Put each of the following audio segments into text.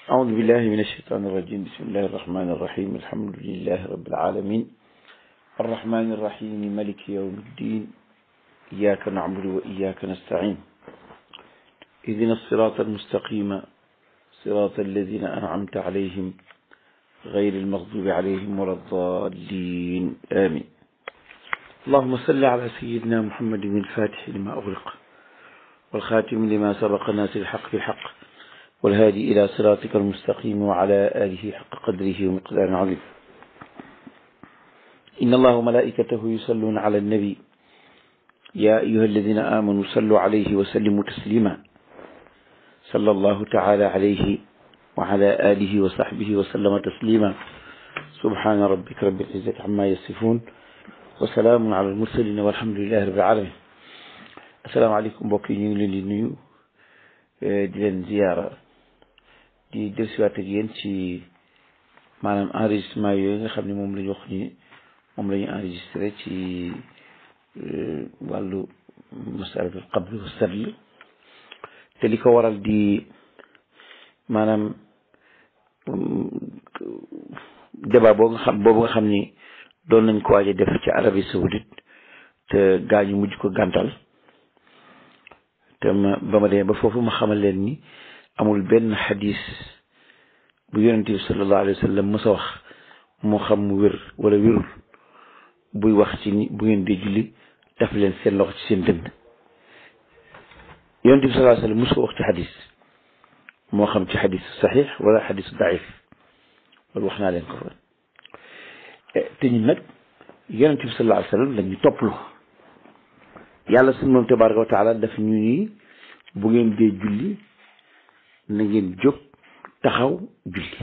أعوذ بالله من الشيطان الرجيم بسم الله الرحمن الرحيم الحمد لله رب العالمين الرحمن الرحيم ملك يوم الدين إياك نعبد وإياك نستعين اهدنا الصراط المستقيم صراط الذين أنعمت عليهم غير المغضوب عليهم ولا الضالين آمين اللهم صل على سيدنا محمد الفاتح لما أغلق والخاتم لما سبق ناس الحق بالحق والهادي إلى صراطك المستقيم وعلى آله حق قدره ومقدار عظيم إن الله وملائكته يصلون على النبي يا أيها الذين آمنوا صلوا عليه وسلموا تسليما صلى الله تعالى عليه وعلى آله وصحبه وسلم تسليما سبحان ربك رب العزة عما يصفون وسلام على المرسلين والحمد لله رب العالمين السلام عليكم mbokk yi ñu ngi leen di nuyu di leen ziyaara di dellusiwaat ak yéen ci maanaam enregistrement yooyu nga xam ne moom la ñu wax ni moom la ñu enregistré ci wàllu masalatul qabl wa sadl te li ko waral di maanaam débat boobu nga xam boobu nga xam ni doon nañ ko waaje def ci Arabie Saoudite te gaañu mujj ko gàntal te ma ba ma demee ba foofu ma xamal leen ni amul benn xadis bu yonent bi sallallahu alayhi wa sallam mës a wax moo xam mu wér wala wérul buy wax ci ni bu ngeen di julli daf leen seen loxo ci seen dënn yonent bi sallallahu alayhi wa sallam mës ko wax ci xadis moo xam ci xadis saxiix wala xadis daif loolu wax naa leen ko fa te ñun nag yonent bi sallallahu alayhi wa sallam lañu topplu yàlla sunu moom tabaraka wa taala daf ñu ni bu ngeen dee julli na ngeen jóg taxaw julli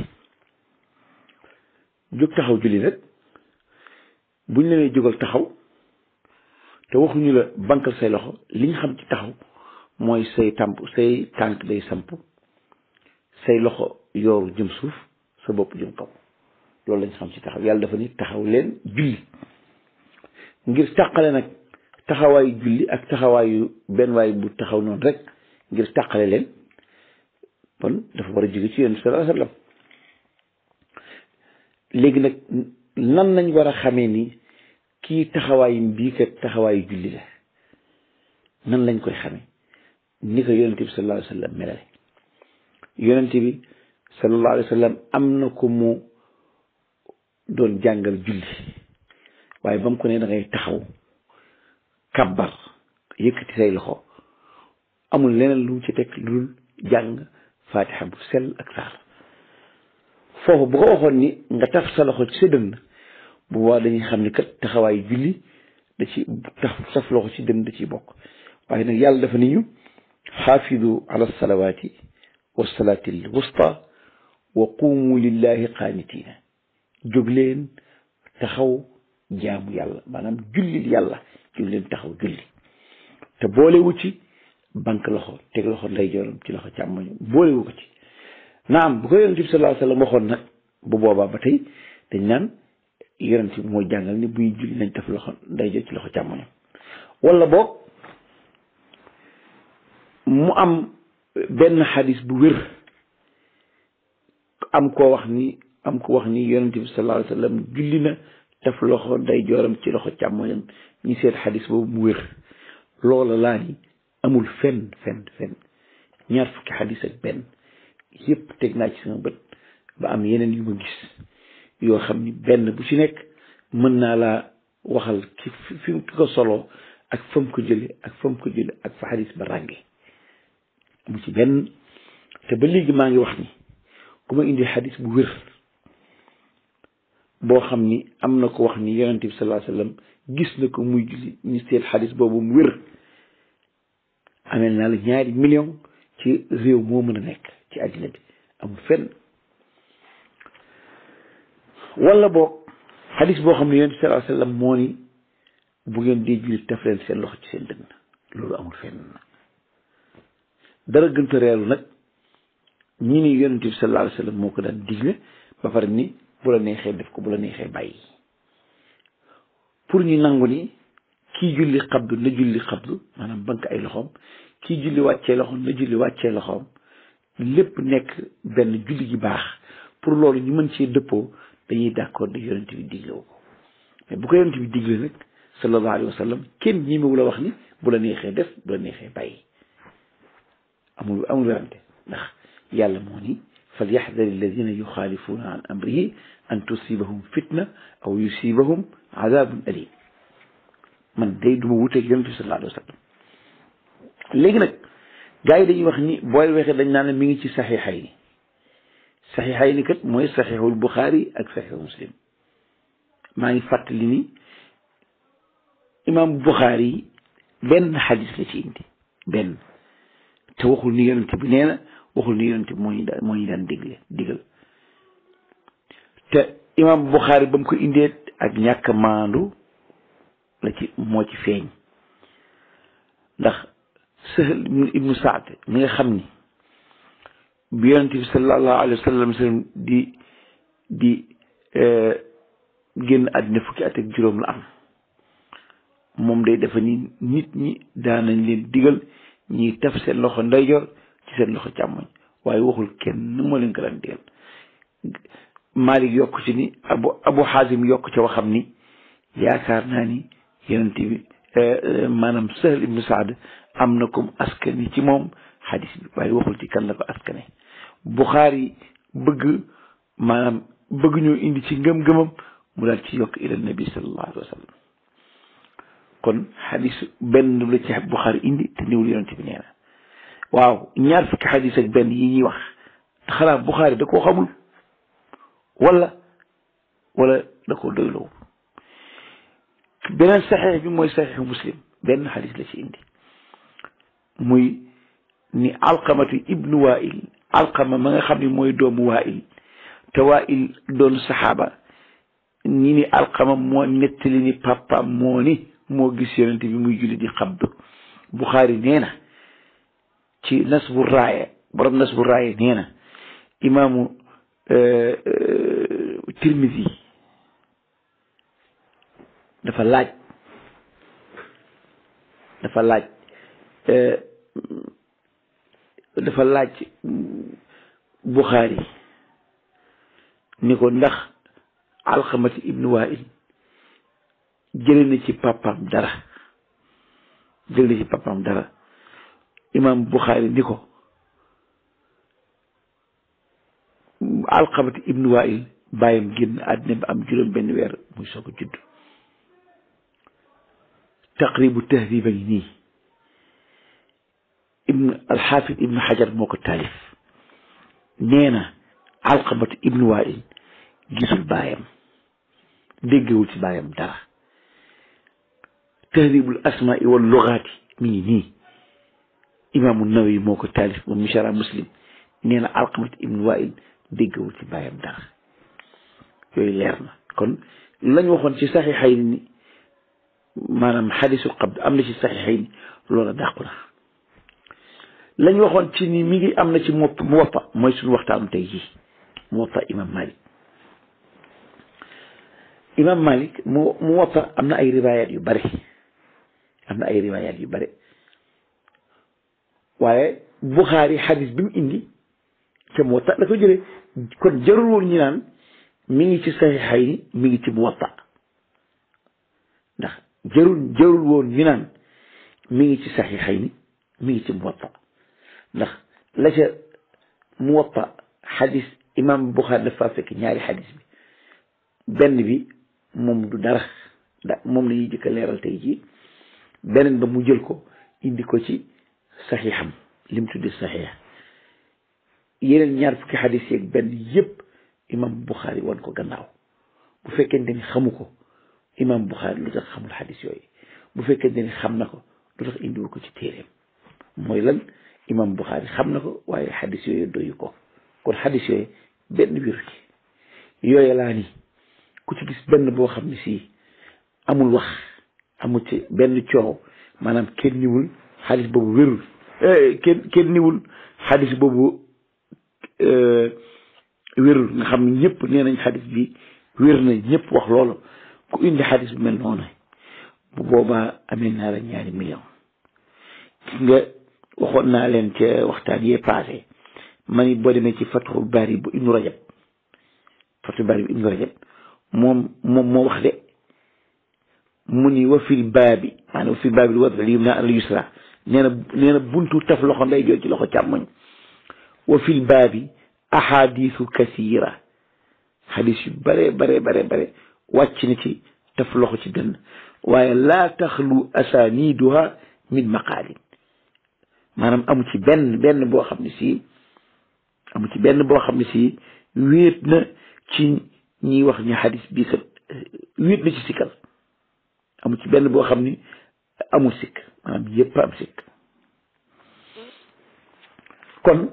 jóg taxaw julli nag buñ la nee jógal taxaw te waxuñu la bankal say loxo li ñu xam ci taxaw mooy say tàmp say tànk day samp say loxo yooru jëm suuf sa bopp jëm kaw loolu lañ xam ci taxaw yàlla dafa ni taxaw leen julli ngir tàqale nag taxawaayu julli ak taxawaayu benn waay bu taxaw noonu rek ngir tàqale leen kon dafa war a jóge ci yonent sallallahu alayhi wasallam léegi nag nan nañ war a xamee ni kii taxawaayu bii kat taxawaayu julli la nan lañ koy xamee ni ko yonent bi sallallahu alayhi wasallam melale yonent bi sallallahu alayhi wasallam am na ko mu doon jàngal julli waaye ba mu ko ne da ngay taxaw kabbar yëkkati say loxo amul leneen lu ci teg lu dul jàng faatixa bu sell ak saar foofu bu ko waxoon ni nga taf sa loxo ci sa dënn bu boobaa dañuy xam ni kat taxawaayu julli da ci taf taf loxo ci dënn da ciy bokk waaye nag yàlla dafa ni ñu xaafidu ala salawaati wa salaati al wusta wa qumu lillahi qaanitina jóg leen taxaw jaamu yàlla maanaam jullil yàlla jóg leen taxaw julli te boolewu ci banque loxo teg loxo ndeyjooram ci loxo càmmoñu boolewu ko ci naam bu ko yonent bi sallallahu alayhi wasallam waxoon nag bu boobaa ba tey dañ naan yonent bi mooy jàngal ni buy julli nañ def loxo ndeyjoor ci loxo càmmoñam wala boog mu am benn xadis bu wér am koo wax ni am ko wax ni yonent bi sallallahu alayhi wasallam julli na def loxo ndeyjooram ci loxo càmmoñam ñi seet xadis boobu mu wér loola laa ni amul fenn fenn fenn ñaar fukki xadis ak benn yépp teg naa ci sama bët ba am yeneen yu ma gis yoo xam ni benn bu ci nekk mën naa laa waxal ki fi mu ko soloo ak fa mu ko jële ak fa mu ko jële ak fa xadis ba rànge mu ci benn te ba léegi maa ngi wax ni ku ma indi xadis bu wér boo xam ni am na ko wax ni yonent bi sallallahu alayhi wasallam gis na ko muy julli ñu seet xadis boobu mu wér amel naa la ñaari million ci réew moo mën a nekk ci àddina bi amul fenn wala boog xadis boo xam ne yonent bi sallallahu alayhi wasallam moo ni bu ngeen dee julli taf leen seen loxo ci seen dënn loolu amul fenn dara gënta reelu nag ñi ni yonent bi sallallahu alayhi wasallam moo ko daan digle ba pare ni bu la neexee def ko bu la neexee bàyyi pour ñu nangu ni kii julli xabdu na julli xabdu maanaam bank ay loxoom kii julli wàccee loxoom na julli wàccee loxoom lépp nekk benn julli gi baax pour loolu ñu mën cee dëppoo dañuy d'accord de yonent bi diglewu ko mais bu ko yonent bi digle nag sallallahu alayhi wa sallam kenn ñimewu la wax ni bu la neexee def bu la neexee bàyyi amul amul werante ndax yàlla moo ni fal yaxdari alladina yuxaalifuuna an amrihi an tusibahum fitna aw yusibahum adabun alim man day duma wuteeg yonent bi sallallahu alayhi wa sallam léegi nag gars yi dañuy wax ni booy waxee dañ naan mi ngi ci saxiixay ni saxiixay ni kat mooy saxiixul buxaari ak saxiixu muslim maa ngi fàttali ni imaam buxaari benn xadis la ci indi benn te waxul ni yonent bi nee na waxul ni yonent bi moo ñu daan moo ñu daan digle digal te imaam buxaari ba mu ko indee ak ñàkk maandu la ci moo ci feeñ ndax Sahl ibnu Saad mi nga xam ni bi yonent bi sallallahu alayhi wa sallam di di génn àddina fukki at ak juróom la am moom day defa ni nit ñi daanañ leen digal ñiy taf seen loxo ndeyjoor ci seen loxo càmmoñ waaye waxul kenn moo leen ko daan digal Malik yokk ci ni abu abu Xaasim yokk ca waxam ni yaakaar naa ni yonent bi maanaam Sahl ibnu Saad am na comme askani ci moom xadis bi waaye waxul ci kan la ko askane Buxaari bëgg maanaam bëgg ñoo indi ci ngëm-ngëmam mu daal ci yokk ila nabi sallallahu alayhi wa sallam kon xadis benn la ci Buxaari indi te niwul yonent bi nee na waaw ñaar fukki xadis ak benn yi ñuy wax xanaa Buxaari da koo xamul wala wala da koo doyloo beneen saxiix bi mooy saxiixu muslim benn xadis la ci indi muy ni alqamatu ibnu wail alqama ma nga xam ni mooy doomu wail te wail doon saxaaba ñi ni alqama moo nettali ni papa moo ni moo gis yonent bi muy julli di xabdu buxaari nee na ci nasbu raaya borom nasbu raaya nee na imaamu tirmisi dafa laaj dafa laaj dafa laaj Buxaari ni ko ndax alxamati ibnu wail jële na ci papaam dara jële na ci papaam dara imam Buxaari ni ko alxamati ibnu wail bàyyam génn àddina bi am juróom benn weer muy soog a judd taqribu tahdiba ngi nii ibn alxaafid ibnu xajar moo ko taalif nee na alqamat ibnu wail gisul baayam déggewul ci baayam dara tahdibul asmaai wal lugaati mi ngi nii imaamu nawawi moo ko taalif moom mishara muslim nee na alqamat ibnu wail déggewul ci baayam dara yooyu leer na kon lañ waxoon ci saxiixay ni maanaam xadisul qabd am na ci saxiixay ni loola dàqu na lañ waxoon ci ni mi ngi am na ci mu woppa mooy suñu waxtaanu tey jii mu woppa imam malik imam malik mu mu woppa am na ay riwayat yu bare am na ay riwayat yu bare waaye buxaari xadis bi mu indi te mu woppa la ko jëlee kon jarul woon ñu naan mi ngi ci saxiixay ni mi ngi ci mu woppa ndax jarul jarul woon ñu naan mi ngi ci saxiixay ni mi ngi ci mu woppa ndax la ca muwatta xadis imam Buxaari dafa fekk ñaari xadis bi benn bi moom du dara da moom la ñuy jëkk a leeral tey jii beneen ba mu jël ko indi ko ci saxiixam lim tuddi saxiix yeneen ñaar fukki xadis yeeg benn yépp imam Buxaari wan ko gannaaw bu fekkente ni xamu ko imam Buxaari lu tax xamul xadis yooyu bu fekkente ni xam na ko lu tax indiwul ko ci téeréem mooy lan imam Buxaari xam na ko waaye xadis yooyu doyu ko kon xadis yooyu benn wiru ci yooyu laa ni ku ci gis benn boo xam ne sii amul wax amul ci benn coow maanaam kenn niwul xadis boobu wérul kenn kenn niwul xadis boobu wérul nga xam ne ñëpp nee nañ xadis bi wér na ñëpp wax loolu ku indi xadis bu mel noonu bu boobaa amee naa la ñaari million gis nga waxoon naa leen ca waxtaan yee passé ma ni boo demee ci Fathul Bari bu Ibnu Rajab Fathul Bari bu Ibnu Rajab moom moom moo wax de mu ni wa fil baabi maanaam wa fil baabi lu wad al yumna al yusra nee na nee na buntu taf loxo nday joor ci loxo càmmoñ wa fil baabi ahadisu kasira xadis yu bare bare bare bare wàcc na ci taf loxo ci dënn waaye laa taxlu asaniduha min maqaalin maanaam amu ci benn benn boo xam ne si amu ci benn boo xam ne si wéet na ci ñiy wax ni xadis bii kat wéet na ci sikkal amu ci benn boo xam ni amul sikk maanaam yépp am sikk kon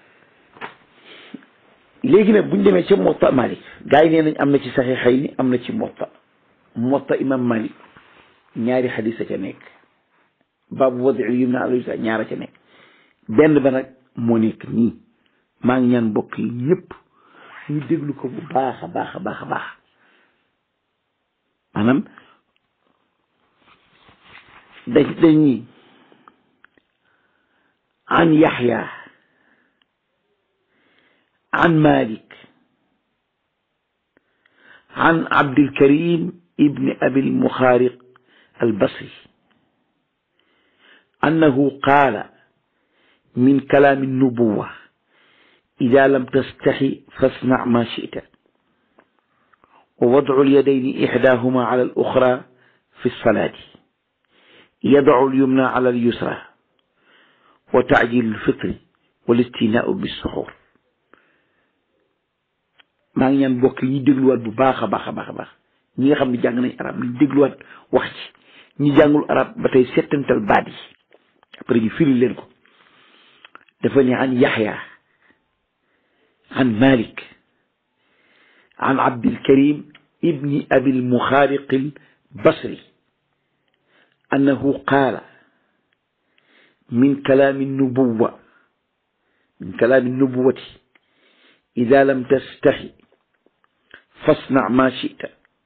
léegi nag buñ demee ca Muwatta Malik gars yi nee nañ am na ci Saxiixayni am na ci Muwatta Muwatta imam Malik ñaari xadis a ca nekk baabu wad'il yumna ala yusra ñaara ca nekk benn ba nag moo nekk nii maa ngi ñaan mbokk yi ñëpp ñu déglu ko bu baax a baax a baax a baax maanaam dañ dañuy an Yaxya an Malik an Abdul Karim ibn Abil Muxaariq al-Basri annahu qaala min kalaami nubuwa idaa lam tastaxi fasnac maa shi'ta wa wadcu lyadayni ixdaahuma cala al-uxraa fi salaati yadacu al-yumna cala al-yusraa wa tacjiilu al-fitri wal istinaau bis-suxuur maa ngi ñaan mbokk yi ñu dégluwaat bu baax a baax a baax a baax ñi nga xam ne jàng nañ arab ñu dégluwaat wax ci ñi jàngul arab ba tey settantal baat yi après ñu firi leen ko dafa ne an yaxya an malik an abdilkarim ibni abil muxaariq al basri annahu qaala min kalaami nubuwa min kalaami nubuwati ida lam tastaxi fasna ma chita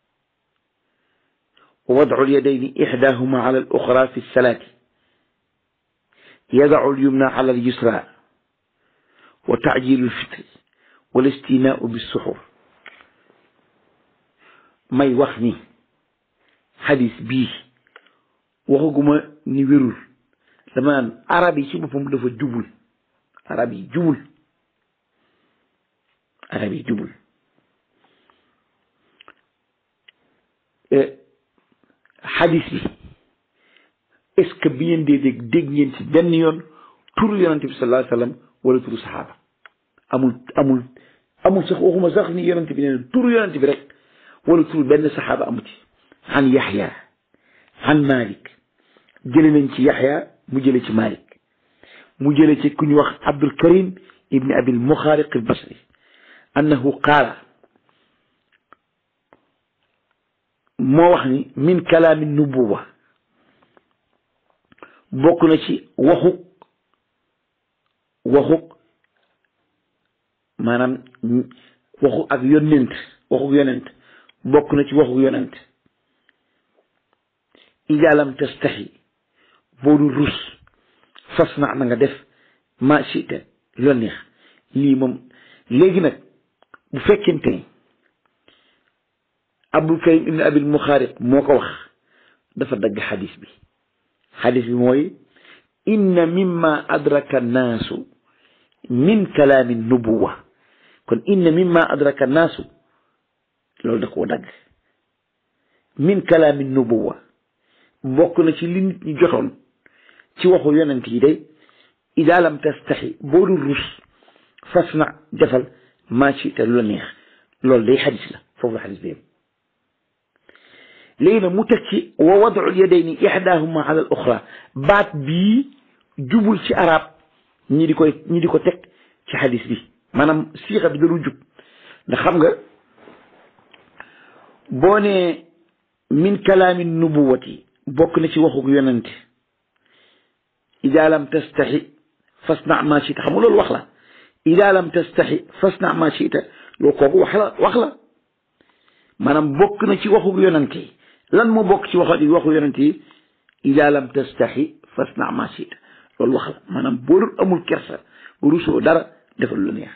wa wadcu alyadayni ixdaahuma ala aluxra fi lsalaati yadacu alyumna ala alyusra wa tacjilu lfitri wal istinaau bissuxur may wax ni xadis bii waxaguma ni wérul dama naan arab yi ci boppam dafa jubul arab yi jubul arab yi jubul xadis bi est-ce que bi ngeen dee dégg dégg ngeen ci benn yoon turu yonante bi sallallahu alayhi wasallam wala turu saxaaba amul amul amul sax waxuma sax ni yonante bi nee na turu yonante bi rek wala turu benn saxaaba amu ci an yaxya an malik jële nañ ci yaxya mu jële ci malik mu jële ci ku ñu wax abdul karim ibni abil muxaariq al basri annahu qaala moo wax ni min kalaami nubuwa bokk na ci waxuk waxuk maanaam waxu ak yonent waxuk yonent bokk na ci waxuk yonent idaa lam tastaxi boo dul rus fas na na nga def ma chita loolu neex lii moom léegi nag bu fekkente ni abdul karim ibn abil muxaariq moo ko wax dafa dagg xadis bi xadis bi mooy inna mimma adraka annaasu min kalaami nubuwa kon inna mimma adraka annaasu loolu da koo dagg min kalaami nubuwa bokk na ci li nit ñi jotoon ci waxu yonent yi day idaa lam tastaxi boo dul rus fas na defal maa ci te lu la neex loolu day xadis la foofu la xadis bi léegi nag mu teg ci wa wadu yadayni ixdaahuma ala al oxra baat bii jubul ci arab ñi di koy ñi di ko teg ci xadis bi maanaam siixa bi dalu jub ndax xam nga boo ne min kalaami nubuwati bokk na ci waxuk yonente ida lam tastaxi fasna ma chita xam nga loolu wax la ida lam tastaxi fasna ma chita loolu kooku wax la wax la maanaam bokk na ci waxuk yonente yi lan moo bokk ci wax waxu yonente yi ida lam tastaxi fasna ma chita loolu wax la maanaam boo dul amul kersa rusoo dara defal lu la neex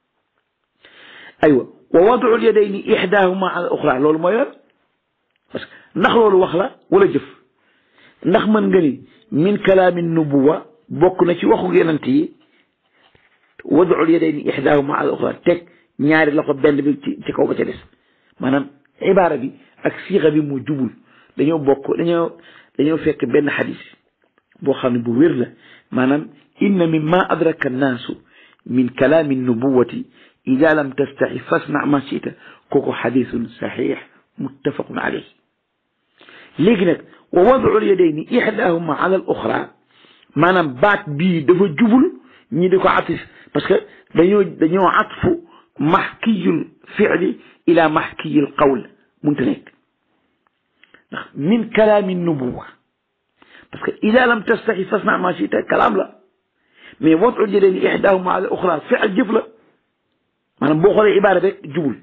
aywa wa wadu l yadayni ixdaahuma ala uxra loolu mooy lan parce que ndax loolu wax la wala jëf ndax mën nga ni min kalaami nubuwa bokk na ci waxu yonent yi wadu l yadayni ixdaahuma ala uxra teg ñaari loxo benn bi ci ci kaw ba ca des maanaam ibaara bi ak siixa bi mu jubul dañoo bokk dañoo dañoo fekk benn xadis boo xam ne bu wér la maanaam inna mimma adraka annaasu min kalaami nubuwati ida lam tastaxi fasna ma chita kooku xadisun saxiix muttafaqun alayh léegi nag wa wadu lyadayni ixdaahuma ala al oxra maanaam baat bii dafa jubul ñi di ko atif parce que dañoo dañoo atfu maxkiyul fiili ila maxkiyil qawl munta nekk ndax min kalaami nubuwa parce que ida lam tastaxi fasna ma chita kalaam la mais wadu lyadayni ixdaahuma ala al oxra fiil jëf la maanaam boo xoolee ibaara rek jubul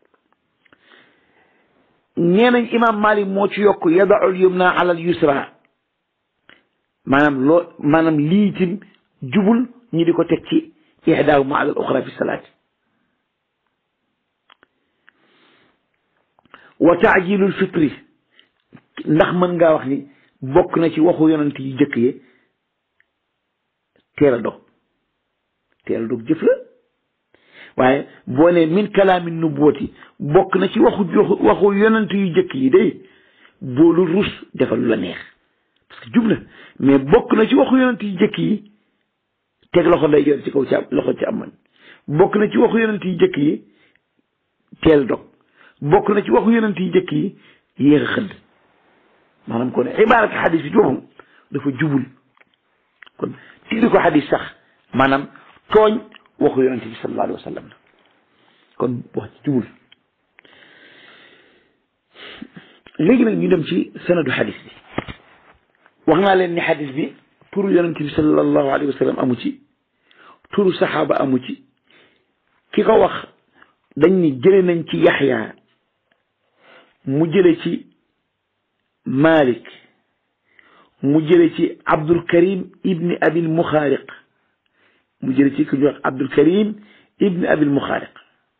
nee nañ imam malik moo ci yokk yadaul yumna ala al yusra maanaam loo maanaam lii itam jubul ñi di ko teg ci ihdaahuma ala al oxra fi salaati wa taajilul fitri ndax mën ngaa wax ni bokk na ci waxu yonent yi jëkk yi teel a dog teel a dog jëf la waaye boo ne min kalaami nubuwati bokk na ci waxu waxu yonent yu jëkk yi day boolu rus defal lu la neex parce que jub na mais bokk na ci waxu yonent yu jëkk yi teg loxo nday joor ci kaw ci loxo ci amoon bokk na ci waxu yonent yu jëkk yi teel dog bokk na ci waxu yonent yu jëkk yi yéex a xëdd maanaam kon ibaarat xadis bi ci boppam dafa jubul kon tiddi ko xadis sax maanaam tooñ waxu yonente bi sallallahu alayhi wa sallam la kon wax ci jubul léegi nag ñu dem ci sanadu xadis bi wax naa leen ni xadis bi turu yonente bi sallallahu alayhi wa sallam amu ci turu saxaaba amu ci ki ko wax dañ ni jële nañ ci yaxya mu jële ci malik mu jële ci abdul karim ibni abil muxaariq mu jële ci ku ñuy wax abdul karim ibni abil muxaariq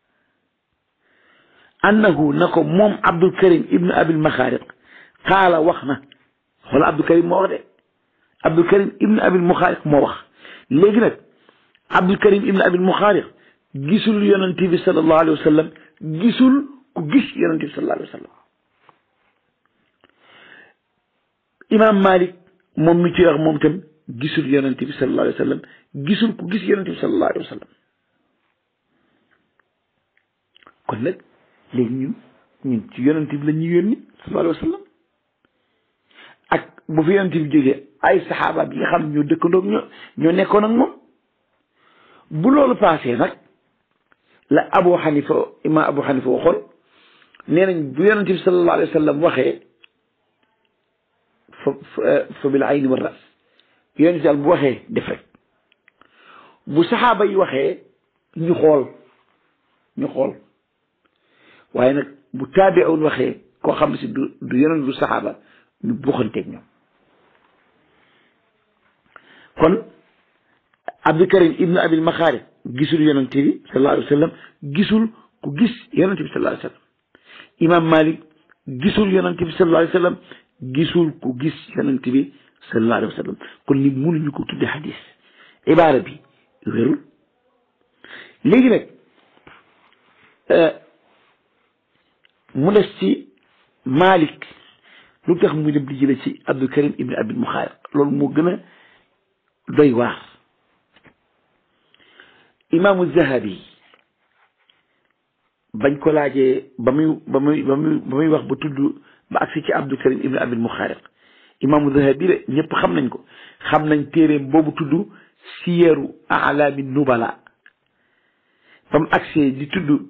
annahu na ko moom abdul karim ibni abil muxaariq qaala wax na xoola abdul karim moo wax de abdul karim ibni abil muxaariq moo wax léegi nag abdul karim ibni abil muxaariq gisul yonent bi sallallahu alayhi wa sallam gisul ku gis yonent bi sallallahu alayhi wa sallam imam malik moom mi ci wax moom tam gisul yonent bi sallallahu alayhi wa sallam gisul ku gis yonent bi sallallahu alayhi wa sallam kon nag léegi ñun ñun ci yonent bi la ñuy yónni sallallahu alayhi wa sallam ak bu fi yonent bi jógee ay saxaaba bi nga xam ñoo dëkkandoog ñoo ñoo nekkoon ak moom bu loolu paasee nag la abu xanifa imam abu xanifa waxoon nee nañ bu yonent bi sallallahu alayhi wa sallam waxee fa fa bil ayni wa ras yonent daal bu waxee def rek bu saxaaba yi waxee ñu xool ñu xool waaye nag bu taabi'un waxee koo xam ne si du du yonent du saxaaba ñu buxanteeg ñoom kon Abdul Karim ibnu Abil Maxaari gisul yonent bi sallallahu alayhi wa sallam gisul ku gis yonent bi sallallahu alayhi wa sallam Imam Malik gisul yonent bi sallallahu alayhi wa sallam gisul ku gis yonent bi sallallahu alayhi wa sallam kon nit mënuñu ko tudde xadis ibaara bi wérul léegi nag mu des ci Malik lu tax muy dem di jële ci Abdul Karim ibn Abil Muxaariq loolu moo gën a doy waar imaamu Zahabi bañ ko laajee ba muy ba muy ba muy ba muy wax ba tudd ba agsi ci Abdul Karim ibn Abil Muxaariq imaamu Zahabi de ñëpp xam nañ ko xam nañ téeréem boobu tudd siyeeru alaami nubala ba mu agsee di tudd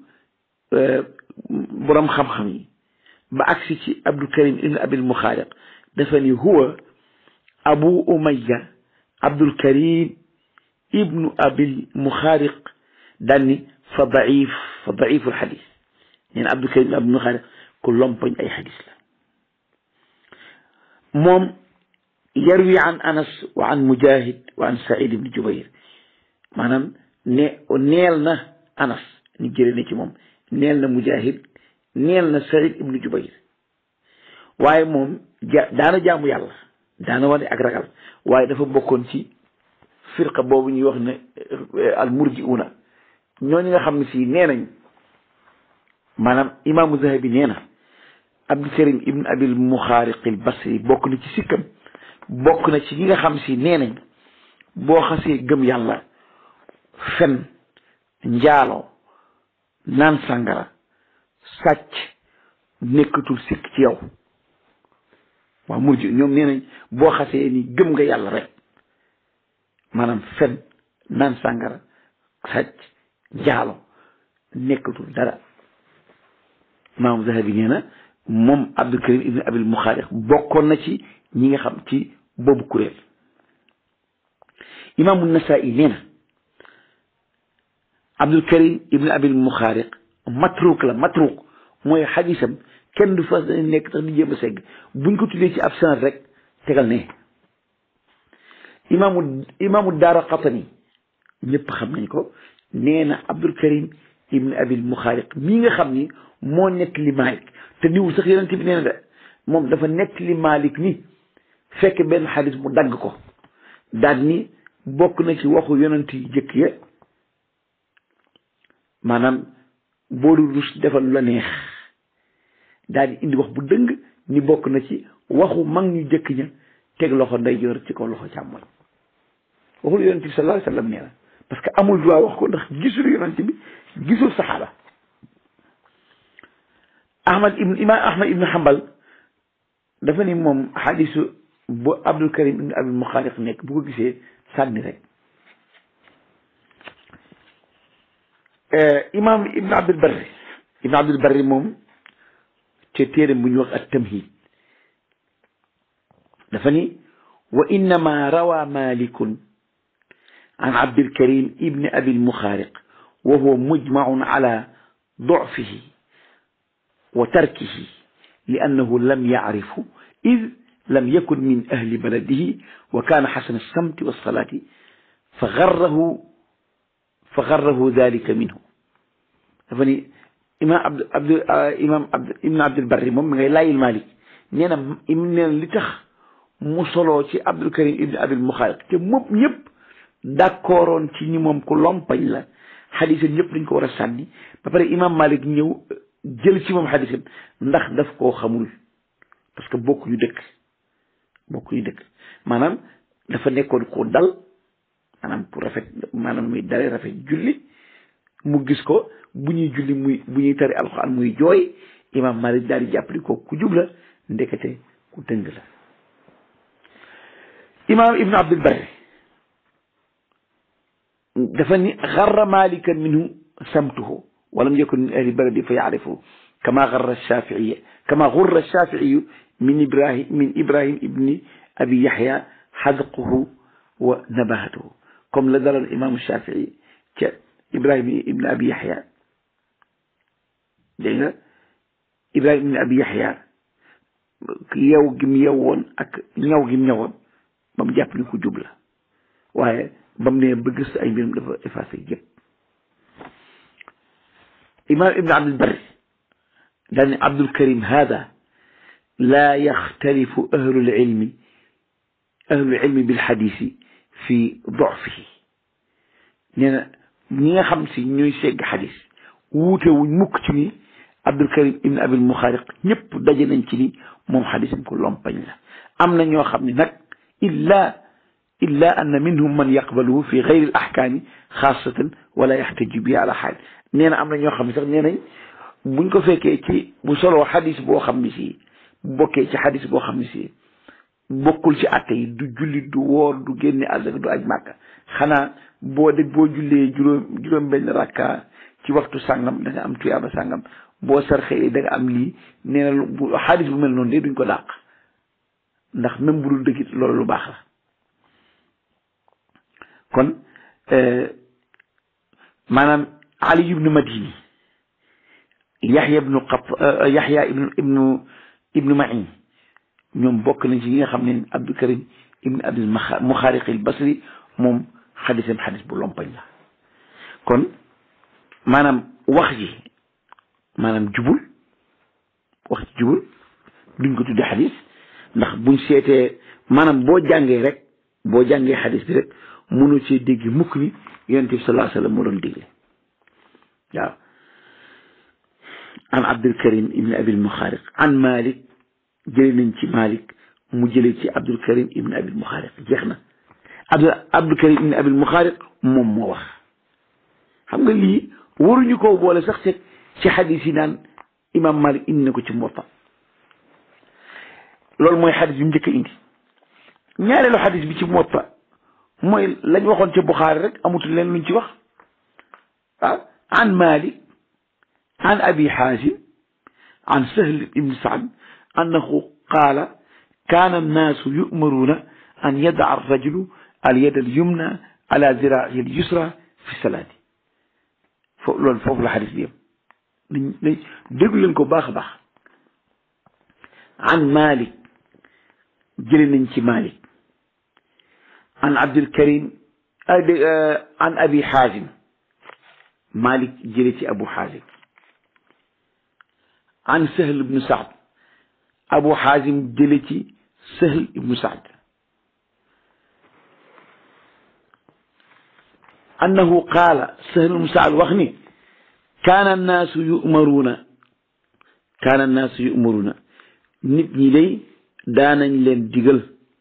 borom xam-xam yi ba agsi ci Abdul Karim ibn Abil Muxaariq dafa ni huwa Abu Umayya Abdul Karim ibnu Abil Muxaariq daan ni fa daif fa daiful xadis nee na Abdul Karim ibn Abil Muxaariq ku lompoñ ay xadis la moom yarwi an Anas wa an Mujahid wa an Saïd ibn Jubayr maanaam ne neel na anas ni jële na ci moom neel na mujahid neel na saïd ibnu jubayr waaye moom ja daana jaamu yàlla daana wane ak ragal waaye dafa bokkoon ci firqa boobu ñuy wax ne al murjiuna ñooñu nga xam ne si nee nañ maanaam imaamu zahabi nee na abdul karim ibn abil muxaariqil basri bokk na ci sikkam bokk na ci ñi nga xam si nee nañ boo xasee gëm yàlla fen njaalo naan sàngara sàcc nekkatul sikk ci yow waaw murji ñoom nee nañ boo xasee ni gëm nga yàlla rek maanaam fen naan sàngara sàcc njaalo nekkatul dara imaamu zahabi nee na moom abdul karim ibn abil muxaariq bokkoon na ci ñi nga xam ci boobu kuréel imaamu nasaa'i nee na abdul karim ibn abil muxaariq matruk la matruk mooy xadisam kenn du fas nekk tax di jéem a segg buñ ko tuddee ci ab sanad rek tegal ne imaamu imaamu daara qatani ñëpp xam nañ ko nee na abdul karim ibn abil muxaariq mii nga xam ni moo nekk li maalik te niwul sax yonent bi nee na de moom dafa nekk li maalik ni fekk benn xadis mu dagg ko daal ni bokk na ci waxu yonent yi jëkk ya maanaam boo dul rus defal la neex daal di indi wax bu dëng ni bokk na ci waxu mag ñu jëkk ña teg loxo ndeyjoor ci kaw loxo càmmoñ waxul yonent bi sallallahu alayhi wa sallam nee na parce que amul droit wax ko ndax gisul yonent bi gisul saxaaba ahmad ibn imam ahmad ibn hanbal dafa ni moom xadisu bu abdul karim ibn abil muxaariq nekk bu ko gisee sànni rek imam ibn abdul barri ibn abdul barri moom te téeram bu ñu wax ak tamhid dafa ni wa innama rawa malikun an abdul karim ibn abil muxaariq wa huwa mujmaun ala ضعفه وتركه لأنه لم يعرفه إذ لم يكن من أهل بلده وكان حسن السمت والصلاة فغره فغره ذلك منه فني إمام عبد عبد إمام عبد ابن عبد البر moom mi ngay laayil Malik nee na nee na li tax mu soloo ci Abdul Karim ibn Abil Muxaariq te moom ñëpp d'accordoon ci ni moom ku lompañ la xadisam ñëpp dañ ko war a sànni ba pare imam Malik ñëw jël ci moom xadisam ndax daf koo xamul parce que bokk ñu dëkk bokk ñu dëkk maanaam dafa nekkoon ko dal maanaam ku rafet maanaam muy dale rafet julli mu gis ko bu ñuy julli muy bu ñuy tari alxuraan muy jooy imam Malik daal di jàppali ko ku jub la ndekete ku dëng la imam ibnu abdul barri dafa ni xarra malikan minhu samtuhu walam yakun min ahli baladi fa yaarifu kama xarra shafiiya kama xurra shafiiyu min ibrahim min ibrahim ibni abi yaxya xadquhu wa nabahatuhu comme la daloon imaamu shafii ca ibrahim ibni abi yaxya dégg nga ibrahim ibni abi yaxya yow gim yowoon ak ñaw gim ñawoon ba mu jàpp ni ku jub la waaye ba mu ne ba gëstu ay mbirum dafa effacé yëpp imam ibn abdul barri daal ne abdul karim hada laa yaxtalifu ahlul ilmi ahlul ilmi bil xadisi fi dofihi nee na ñi nga xam si ñooy segg xadis wuute wuñ mukk ci ni abdul karim ibn abil muxaariq ñëpp daje nañ ci ni moom xadisam ko lompañ la am na ñoo xam ne nag illa illa anna minhum man yaqbaluhu fi gayri al ahkaami xaasatan wala yaxtaju bi ala xaal nee na am na ñoo xam ne sax nee nañ buñ ko fekkee ci bu soloo xadis boo xam ne si bokkee ci xadis boo xam ne si bokkul ci atte yi du julli du woor du génne azaka du aj màkka xanaa boo dégg boo jullee juróom juróom benn rakka ci waxtu sàngam da nga am tuyaaba sàngam boo sarxee da nga am lii nee na bu xadis bu mel noonu de duñ ko dàq ndax même bu dul dëggit loolu lu baax la kon maanaam ali ibnu madini yaxya ibnu qat yaxya ibnu ibnu ibnu mahin ñoom bokk nañ ci ñi nga xam ne abdul karim ibnu abdul muxaariq al basri moom xadisam xadis bu lompañ la kon maanaam wax ji maanaam jubul wax ji jubul duñ ko tuddee xadis ndax buñ seetee maanaam boo jàngee rek boo jàngee xadis bi rek mënoo cee dégg mukk ni yonent bi sallallahu alayhi wa sallam moo doon digle waaw an abdul karim ibn abil muxaariq an malik jële nañ ci malik mu jële ci abdul karim ibn abil muxaariq jeex na abdul abdul karim ibn abil muxaariq moom moo wax xam nga lii waruñu koo boole sax ci ci xadis yi naan imam malik indi na ko ci Muwatta loolu mooy xadis bi mu njëkk a indi ñaareelu xadis bi ci Muwatta mooy lañ waxoon ca Buxaari rek amutul leen luñ ci wax waaw an malik an abi xaasim an sahl ibn saad annahu qaala kaana annaasu yu'maruuna an yadaa arrajulu alyad alyumna ala ziraahi alyusra fi salaati foofu loolu foofu la xadis bi yem nañ nañ déglu leen ko baax a baax an malik jële nañ ci malik an abdul karim an abi xaazim malik jële ci abu xaazim an sahl ibnu saad abu xaazim jële ci sahl ibnu saad annahu qaala sahl ibnu saad wax ni kaana annaasu yu'maruuna kaana annaasu yu'maruuna nit ñi day daanañ leen digal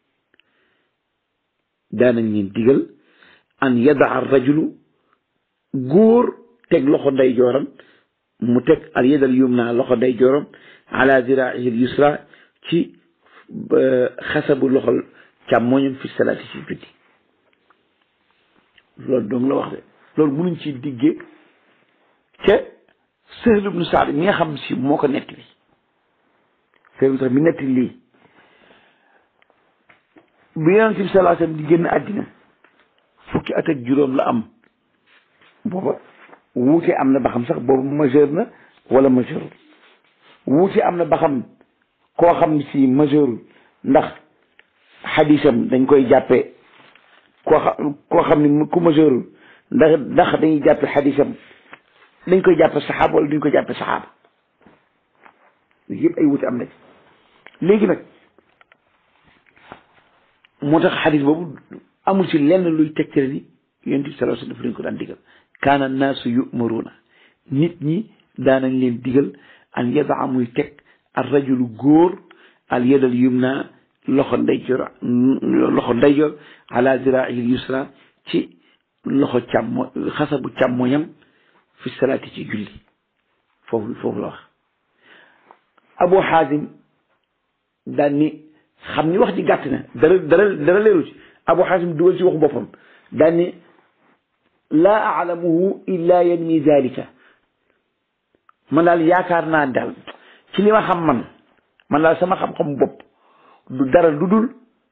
daanañ leen digal an yadaa rajulu góor teg loxo ndeyjooram mu teg al yadal yumna loxo ndeyjooram ala ziraahi al yusra ci xasabu loxol càmmoñam fi salaati ci julli loolu doom la wax de loolu mënuñ ci diggee ca Sahl ibnu Saad mi nga xam si moo ko nettali Sahl ibnu Saad mi nettali lii bi yonent bi sallallahu alayhi wasallam di génn àddina fukki at ak juróom la am booba wuute am na ba xam sax boobu majeur na wala majeurul wuute am na ba xam koo xam si majeurul ndax xadisam dañ koy jàppe koo xam koo xam ni ku majeurul ndax ndax dañuy jàppe xadisam dañ koy jàppe saxaaba wala duñ koy jàppe saxaaba yëpp ay wuute am na ci léegi nag moo tax xadis boobu amul ci lenn luy tegtale ni yonent bi sallallahu alayhi wasallam daf leen ko daan digal kaana naasu yu'maruuna nit ñi daanañ leen digal an yadaa muy teg ar rajulu góor al yadal yumna loxo ndeyjoor loxo ndeyjoor ala ziraahi yusra ci loxo càmmo xasabu càmmoñam fi salaati ci julli foofu foofu la wax abu xaasim daan ni xam ni wax ji gàtt na dara dara dara leeru ci abu xaasim dugal ci waxu boppam daan ni laa alamuhu illa yanmi zalika man daal yaakaar naa daal ci li ma xam man man daal sama xam-xam bopp du dara lu dul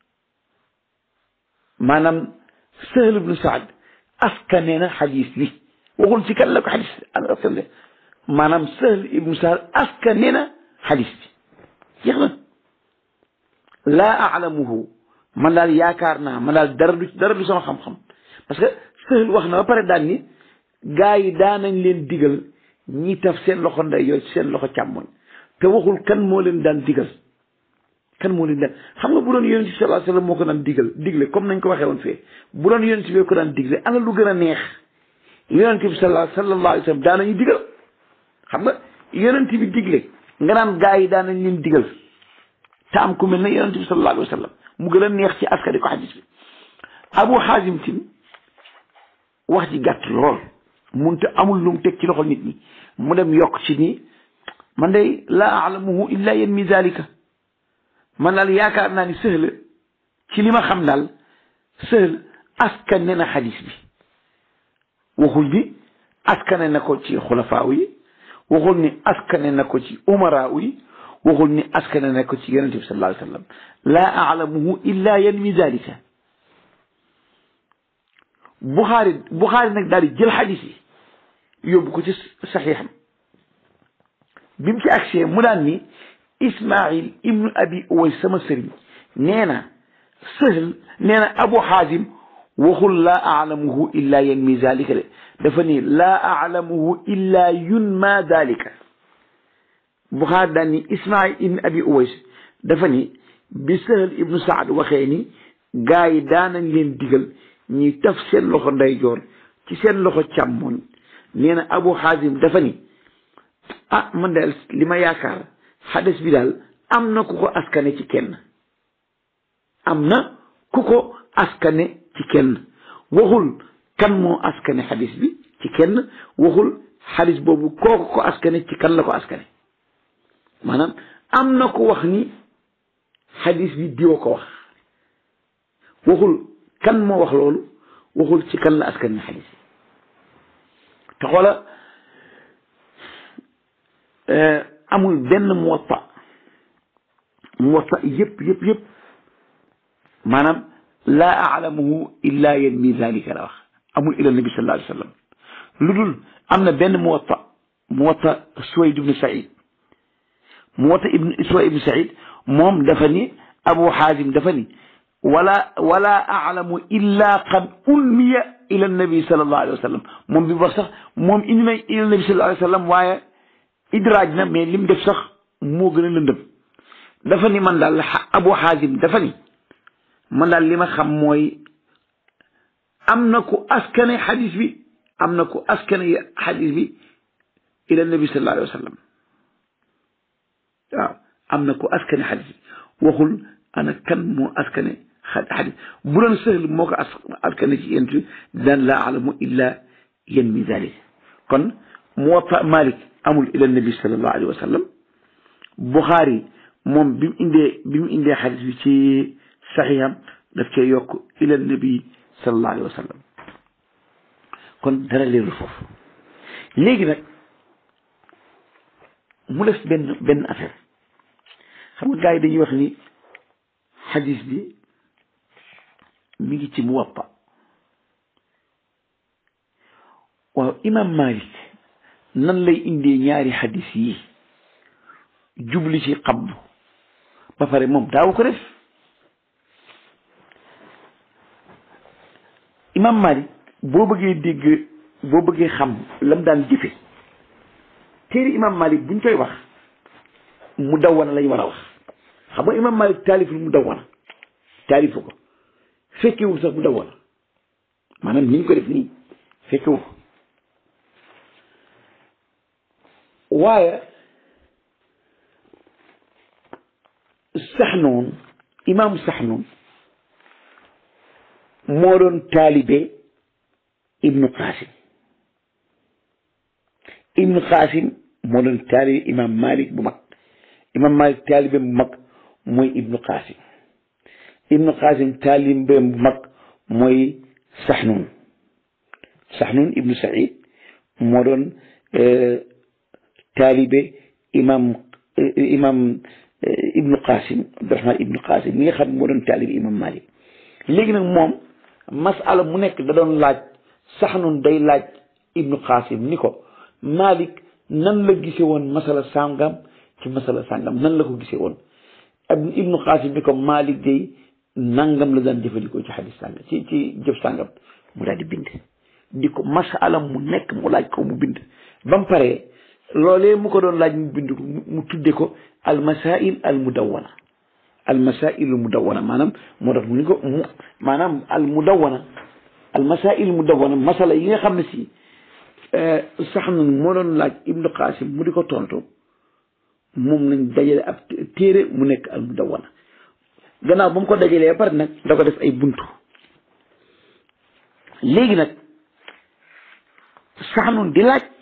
maanaam Sahl ibnu Saad askane na xadis bi waxul ci kan la ko xadis askane maanaam Sahl ibnu Saad askane na xadis bi jeex na laa alamuhu man daal yaakaar naa man daal dara du dara du sama xam-xam parce que Sahl wax na ba pare daan ni gaa yi daanañ leen digal ñi taf seen loxo ndeyjoor seen loxo càmmoñ te waxul kan moo leen daan digal kan moo leen daan xam nga bu doon yonent bi sallallahu alayhi wasallam moo ko daan digal digle comme nañ ko waxee woon fee bu doon yonent bi ko daan digle ana lu gën a neex yonent bi sallallahu sallallahu alayhi wasallam daanañu digal xam nga yonent bi digle nga naan gaa yi daanañ leen digal te am ku mel ne yonent bi sallallahu alayhi wasallam mu gën a neex ci askari ko xadis bi abu xaasim tin wax ji gàtt lool munte amul lu mu teg ci loxo nit ñi mu dem yokk ci nii man day laa alamuhu illa yanmi zalika man daal yaakaar naa ni Sahl ci li ma xam daal Sahl askane na xadis bi waxul ni askane na ko ci xulafaaw yi waxul ni askane na ko ci umaraaw yi waxul ni askane na ko ci yonente bi sallallahu alayhi wa sallam laa alamuhu illa yanmi zalika Buxaari Buxaari nag daal di jël xadis yi yóbbu ko ci saxiixam bi mu ci agsee mu daan ni Ismail ibnu abi Uways sama sëriñ nee na Sahl nee na Abu Xaasim waxul laa alamuhu illa yanmi zalika de dafa ni laa alamuhu illa yunma zalika Buxaari daan ni Ismail ibn Abi Uways dafa ni bi Sahal ibnu Saad waxee ni gaa yi daanañ leen digal ñuy taf seen loxo ndeyjoor ci seen loxo càmmoñ nee na Abu Xaasim dafa ni ah man daal li ma yaakaar xadis bi daal am na ku ko askane ci kenn am na ku ko askane ci kenn waxul kan moo askane xadis bi ci kenn waxul xadis boobu kooku ko askane ci kan la ko askane maanaam am na ko wax ni xadis bi diwa ko wax waxul kan moo wax loolu waxul ci kan la askane xadis bi te xoola amul benn muwatta muwatta yëpp yëpp yëpp maanaam laa alamuhu illa yanmi zalika la wax amul ila nabi sallallahu alayhi wa sallam lu dul am na benn muwatta muwatta Suwayd ibn Saïd muwatta ibn Suwayd ibn Saïd moom dafa ni Abu Xaazim dafa ni wala wala alamu illa qad ulmiya ila nabi sallallahu alayhi wa sallam moom bi wax sax moom indi na ila nabi sallallahu alayhi wa sallam waaye idraaj na mais lim def sax moo gën a lëndëm dafa ni man daal Abu Xaazim dafa ni man daal li ma xam mooy am na ku askane xadis bi am na ku askane xadis bi ila nabi sallallahu alayhi wa sallam waaw am na ku askane xadis bi waxul ana kan moo askane xadis bu doon sëhl moo ko askane ci yent daan laa alamu illa yen mi dalik kon Muwatta Malik amul ila nabi sallallahu alayhi wa sallam Buxaari moom bi mu indee bi mu indee xadis bi ci saxiixam daf cee yokk ila nabi sallallahu alayhi wa sallam kon dara leerul foofu léegi nag mu def benn benn affaire xam nga gars yi dañuy wax ni xadis bi mi ngi ci Muwatta waaw imam Malik nan lay indee ñaari xadis yi jubli ci xabdu ba pare moom daawu ko def imam Malik boo bëggee dégg boo bëggee xam lam daan jëfe téere imam Malik buñ koy wax mu dawwana lañ war a wax xam nga imam Malik taaliful mu dawwana taalifu ko fekkewul sax mu dawwana maanaam ni ñu ko def nii fekkewul ko waaye saxnoon imaamu saxnoon moo doon taalibe ibnu qasim ibnu qasim moo doon taalibe imaam malik bu mag imaam malik taalibe bu mag mooy ibnu qasim ibnu qasim taalibe bu mag mooy saxnoon saxnoon ibnu saïd moo doon taalibe imam imam ibnu qasim abdurahman ibnu qasim mi nga xam moo doon taalibe imam malik léegi nag moom masala mu nekk da doon laaj sax nun day laaj ibnu qasim ni ko malik nan la gise woon masala sàngam ci masala sàngam nan la ko gise woon ab ibnu qasim ni ko malik day nangam la daan jëfandikoo ci xadis sàngam ci ci jëf sàngam mu daal di bind di ko masala mu nekk mu laaj ko mu bind ba mu paree loolee mu ko doon laaj mu bind ko mu tudde ko al masail al mudawwana al masail al mudawwana maanaam moo tax mu ni ko mu maanaam al mudawwana al masail al mudawwana masala yi nga xam ne si sax na moo doon laaj ibnu qasim mu di ko tontu moom lañ dajale ab téere mu nekk al mudawwana gannaaw ba mu ko dajalee ba pare nag da ko def ay buntu léegi nag sax nun di laaj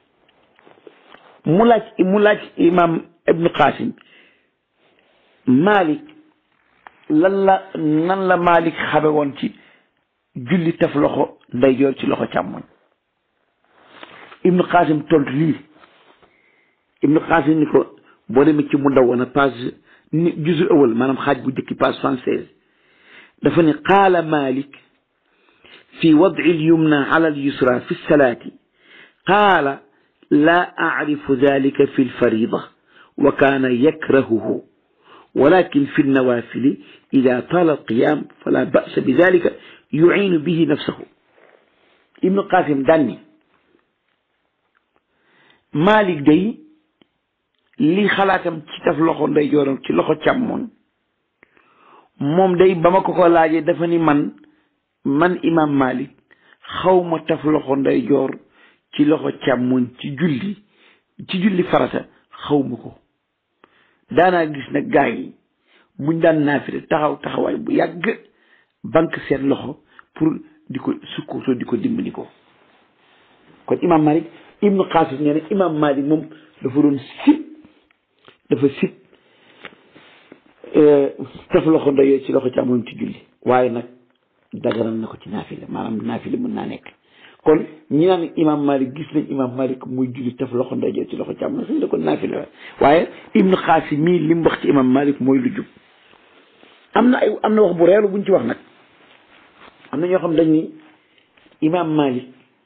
mu laaj mu laaj imam ibnu qasim malik lan la nan la malik xame woon ci julli taf loxo ndeyjoor ci loxo càmmoñ ibnu qasim tontu lii ibnu qasim ni ko boo demee ci mu dawwana page ni juzu awal maanaam xaaj bu jëkki page soixante-seize dafa ne qaala malik fi wadci alyumna ala alyusra fi lsalaati qaala لا أعرف ذلك في الفريضة وكان يكرهه ولكن في النوافل إذا طال القيام فلا بأس بذلك yuinu bihi nafsahu ibnu qasim daan ni Malik day li xalaatam ci taf loxo ndeyjooram ci loxo càmmoñ moom day ba ma ko ko laajee dafa ni man man imam Malik xaw ma taf loxo ndeyjoor ci loxo càmmoñ ci julli ci julli farata xaw ma ko daanaa gis nag gaa yi buñ daan naafile taxaw taxawaay bu yàgg banque seen loxo pour di ko sukkutoo di ko dimbali ko kon imam Malik ibnu Qasim nee na imam Malik moom dafa doon sib dafa sib taf loxo ndoyee ci loxo càmmoñ ci julli waaye nag daganal na ko ci naafile maanaam naafile mën naa nekk kon ñi naan imam Malik gis nañ imam Malik muy julli taf loxo ndoyee ci loxo càmmoñ suñ la ko naafile la waaye ibnu Qasim mii li mu wax ci imam Malik mooy lu jub am na ay am na wax bu reelu buñ ci wax nag am na ñoo xam dañ ni imam Malik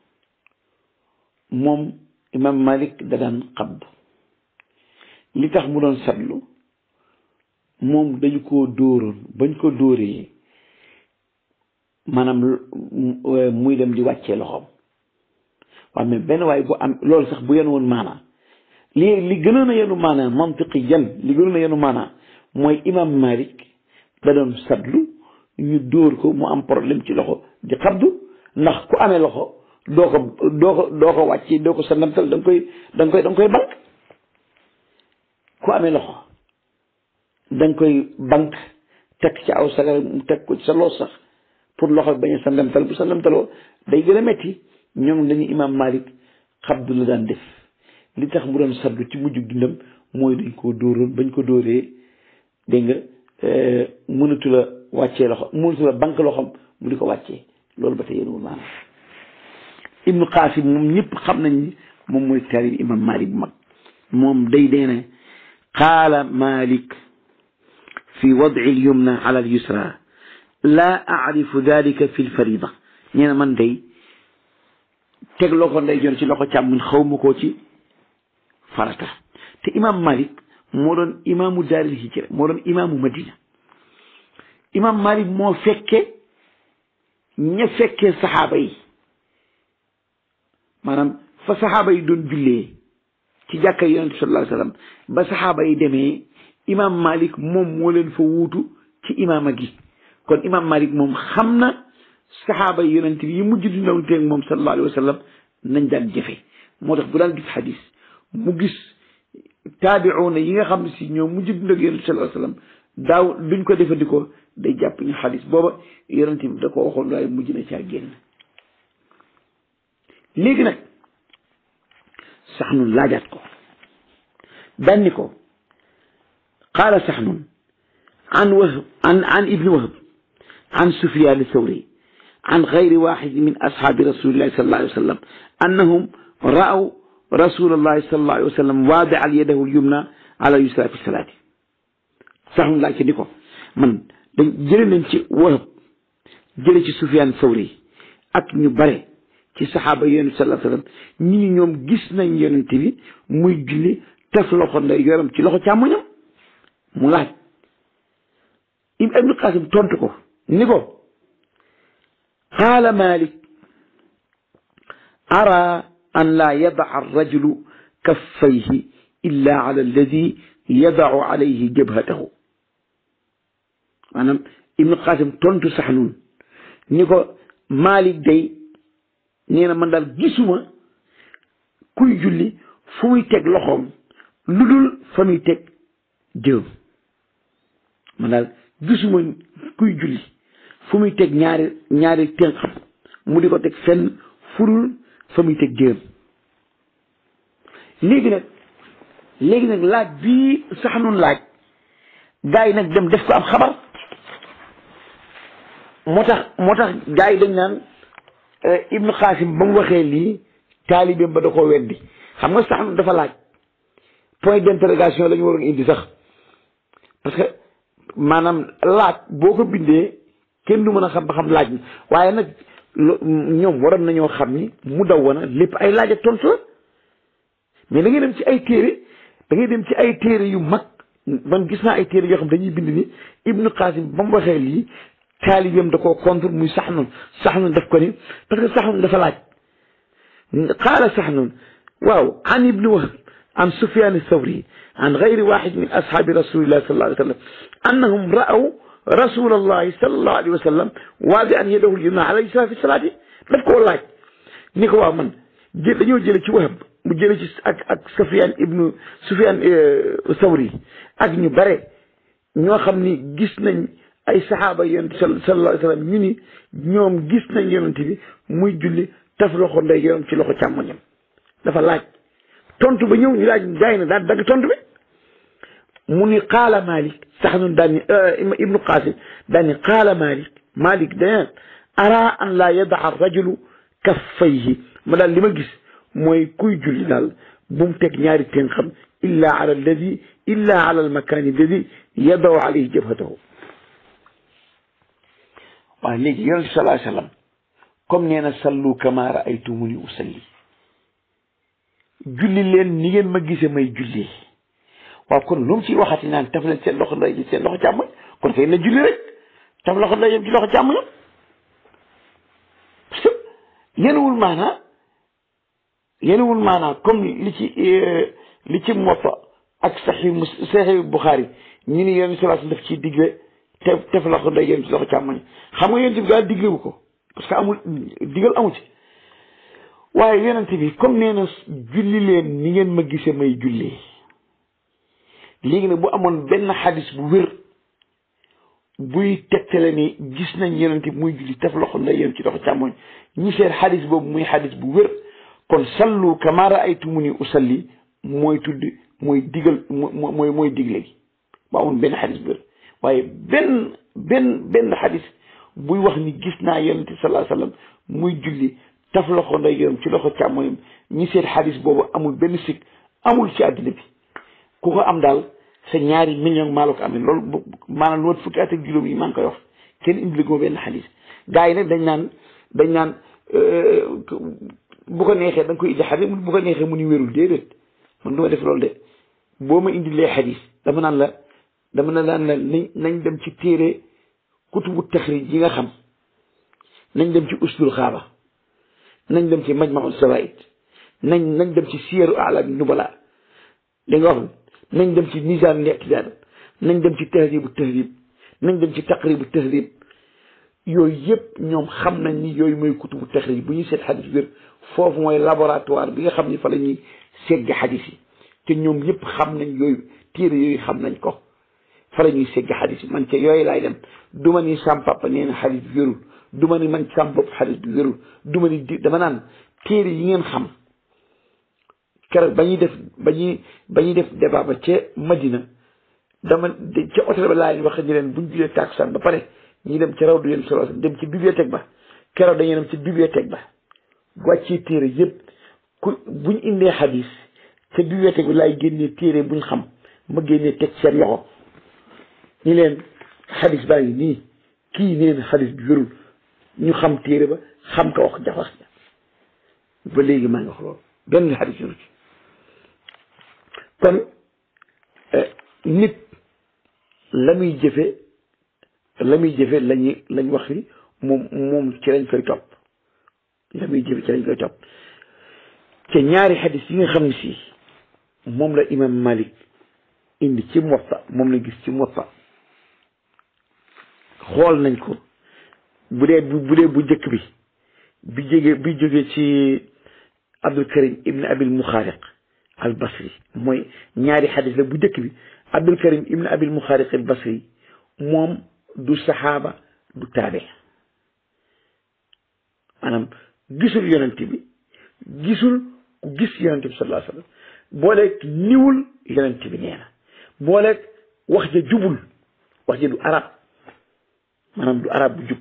moom imam Malik da daan xabd li tax mu doon satlu moom dañu ko dóoroon bañ ko dóoree maanaam muy dem di wàccee loxoom waaw mais benn waaye bu am loolu sax bu yenu woon maanaa li li gënoon a yenu maanaa mantiqi yan li gënoon a yenu maanaa mooy imam Malik da doon satlu ñu dóor ko mu am problème ci loxo di xabdu ndax ku amee loxo doo ko doo ko doo ko wàcce doo ko sa ndamtal da nga koy da nga koy da nga koy bank ku amee loxo da nga koy bank teg ci aw sagar teg ko ci sa loos sax pour loxo bañ a sa ndamtal bu sa ndamtaloo day gën a metti ñoom dañu imam Malik xabdu la daan def li tax mu doon saddu ci mujjug dundam mooy dañ koo dóoroon bañ ko dóoree dégg nga mënatu la wàccee loxo mënatu la bank loxom mu di ko wàccee loolu ba tey yéenwul maanaam ibnu Qasim moom ñëpp xam nañ ni moom mooy taalib imam Malik bu mag moom day dee ne qaala Malik fi wadci alyumna ala alyusra laa acrifu dalika fi lfarida ñee na man day teg loxo nday joon ci loxo càmmoñ xaw ma koo ci farata te imam Malik moo doon imaamu daaril hijra moo doon imaamu Madina imam Malik moo fekke ña fekkee saxaaba yi maanaam fa saxaaba yi doon jullee ci jàkka yonent bi sallallahu alayhi wasallam ba saxaaba yi demee imam Malik moom moo leen fa wuutu ci imaama gi kon imam Malik moom xam na saxaaba yi yonent bi yi mujj di ndaw teeg moom sallallahu alayhi wasallam nañ daan jëfe moo tax bu daan gis xadis mu gis taabiuuna yi nga xam ne si ñoom mujj di ndaw yonent bi sallallahu alayhi wasallam daaw duñ ko defandikoo day jàpp ñu xadis booba yonent bi da ko waxoon waaye mujj na caa génn léegi nag saxnun laajaat ko danni ko qaala saxnun an wahb an an ibni wahb an sufyaan thawri an gayri waxidi min ashaabi rasulillahi sallallahu alayhi wa sallam annahum ra'aw rasulallahi sallallahu alayhi wa sallam waadi'an yadahu al-yumna ala yusra fi salaati saxnun laaj ci ni ko man dañ jële nañ ci wahb jële ci sufyaan thawri ak ñu bare ci saxaaba yonent bi sallallahu alayhi wasallam ñi ni ñoom gis nañ yonent bi muy julli tef loxo nday yoram ci loxo càmmoñam mu laaj ibnu qasim tontu ko ni ko qaala malik ara an laa yadaca arrajulu kaffayhi illa ala alladi yadacu alayhi jabhatahu maanaam ibnu qasim tontu sax nun ni ko malik day nee na man daal gisuma kuy julli fu muy teg loxoom lu dul fa muy teg jëm man daal gisuma kuy julli fu muy teg ñaari ñaari tënqam mu di ko teg fenn furul fa muy teg jëm léegi nag léegi nag laaj bii sax nun laaj gaa yi nag dem def ko am xabar moo tax moo tax gaa yi dañ naan ibnu xaasim ba mu waxee lii taalibeem ba da koo weddi xam nga sax dafa laaj point d'interrogation la ñu waroon indi sax parce que maanaam laaj boo ko bindee kenn du mën a xam ba xam laaj na waaye nag ñoom waroon nañoo xam ni mu daw wana lépp ay laaj ak tontu la mais da ngay dem ci ay téere da ngay dem ci ay téere yu mag man gis naa ay téere yoo xam dañuy bind ni ibnu xaasim ba mu waxee lii taalibeem da koo contre muy saxnun saxnun daf ko ni parce que saxnun dafa laaj qaala saxnun waaw an ibni wahb an sufyan thawri an gayri waxid min ashaabi rasulillahi sallallahu alayhi wa sallam annahum ra'aw rasulallahi sallallahu alayhi wa sallam waadi an yadahu lyumna ala yusra fi salaati daf koo laaj ni ko waaw man jë dañoo jële ci wahb mu jële ci ak ak sufyan ibnu sufyan thawri ak ñu bare ñoo xam ni gis nañ ay saxaaba yonent sallallahu alayhi wa sallam ñu ni ñoom gis nañ yonent bi muy julli taf loxo ndey yoon ci loxo càmmoñam dafa laaj tontu ba ñëw ñu laaj jaay na daan dagg tontu bi mu ni qaala malik sax nun daan ni ibnu qasim daan ni qaala malik malik daneen ara an laa yadaa rajulu kaffayhi ma daal li ma gis mooy kuy julli daal bu mu teg ñaari teen xam illa ala alladi illa ala almakani alladi yadaw alayhi jabhatahu waaw léegi yonent sallallahu alayhi wasallam comme nee na sallu kama raaytumuni usalli julli leen ni ngeen ma gisee may julli waaw kon lu mu ciy waxati naan taf leen seen loxo ndey ji seen loxo càmmoñ kon kay na julli rek taf loxo ndey ci loxo càmmoñam parce que yenuwul maanaa yenuwul maanaa comme li ci li ci Muwatta ak Sahih Sahih Bukhari ñu ni yonent sallallahu alayhi wasallam daf ciy digle te tef loxo ndey yéen ci loxo càmmoñ xam nga yonent bi daal diglewu ko parce que amul digal amu ci waaye yonent bi comme nee na julli leen ni ngeen ma gisee may jullee léegi nag bu amoon benn xadis bu wér buy tegtale ni gis nañ yonent bi muy julli tef loxo ndey yéen ci loxo càmmoñ ñi seet xadis boobu muy xadis bu wér kon sallu kama raaytumuni usalli mooy tudd mooy digal mooy mooy digle gi bu amoon benn xadis bu wér waaye benn benn benn xadis buy wax ni gis naa yonente sallallahu alayhi wasallam muy julli taf loxo ndeyjooram ci loxo càmmoñam ñi seet xadis boobu amul benn sikk amul ci àddina bi ku ko am daal sa ñaari million maa la ko amee loolu maanaam lu mat fukki at ak juróom yi maa ngi koy wax kenn indi ko benn xadis gars yi nag dañ naan dañ naan bu ko neexee da nga koy indi xadis bu ko neexee mu ni wérul déedéet man du ma def loolu de boo ma indilee xadis dama naan la dama na daan la nañ nañ dem ci téere kutubu taxrij yi nga xam nañ dem ci uslul xaaba nañ dem ci majmaul sawaid nañ nañ dem ci siyaru alam nubala li nga wax nañ dem ci nizam li'tidal nañ dem ci tahribu tahrib nañ dem ci taqribu tahrib yooyu yëpp ñoom xam nañ ni yooyu mooy kutubu taxrij bu ñuy seet xadis wér foofu mooy laboratoire bi nga xam ni fa la ñuy segg xadis yi te ñoom ñëpp xam nañ yooyu téere yooyu xam nañ ko fa la ñuy segg xadis yi man ca yooyu laay dem du ma ni sam papa nee na xadis bi wérul du ma ni man sam bopp xadis bi wérul du ma ni di dama naan téere yi ngeen xam keroog ba ñuy def ba ñuy ba ñuy def débat ba ca Madina dama ca hôtel ba laa leen wax ñu leen buñ julee takusaan ba pare ñu dem ca raw du yéen solo dem ci bibliothèque ba keroog dañuy dem ci bibliothèque ba wàccee téere yëpp ku buñ indee xadis ca bibliothèque bi laay génnee téere buñ xam ma génnee teg seen loxo ñi leen xadis baa ngi nii kii neen xadis bi wérul ñu xam téere ba xam ko wax jax wax ba léegi maa ngi wax loolu benn xadis wéru ci kon nit la muy jëfe la muy jëfe lañu lañ wax ni moom moom ci lañ koy topp la muy jëfe ci lañ koy topp te ñaari xadis yi nga xam ne si moom la imam Malik indi ci Muwatta moom la gis ci Muwatta xool nañ ko bu dee bu dee bu njëkk bi bi jógee bi jógee ci Abdul Karim ibn Abil Muxaariq al Basri mooy ñaari xadis la bu njëkk bi Abdul Karim ibn Abil Muxaariq al Basri moom du saxaaba du taabe maanaam gisul yonent bi gisul ku gis yonent bi sallallahu alayhi wa sallam booleeg niwul yonent bi nee na booleeg wax ja jubul wax ja du arab maanaam du arab bu jub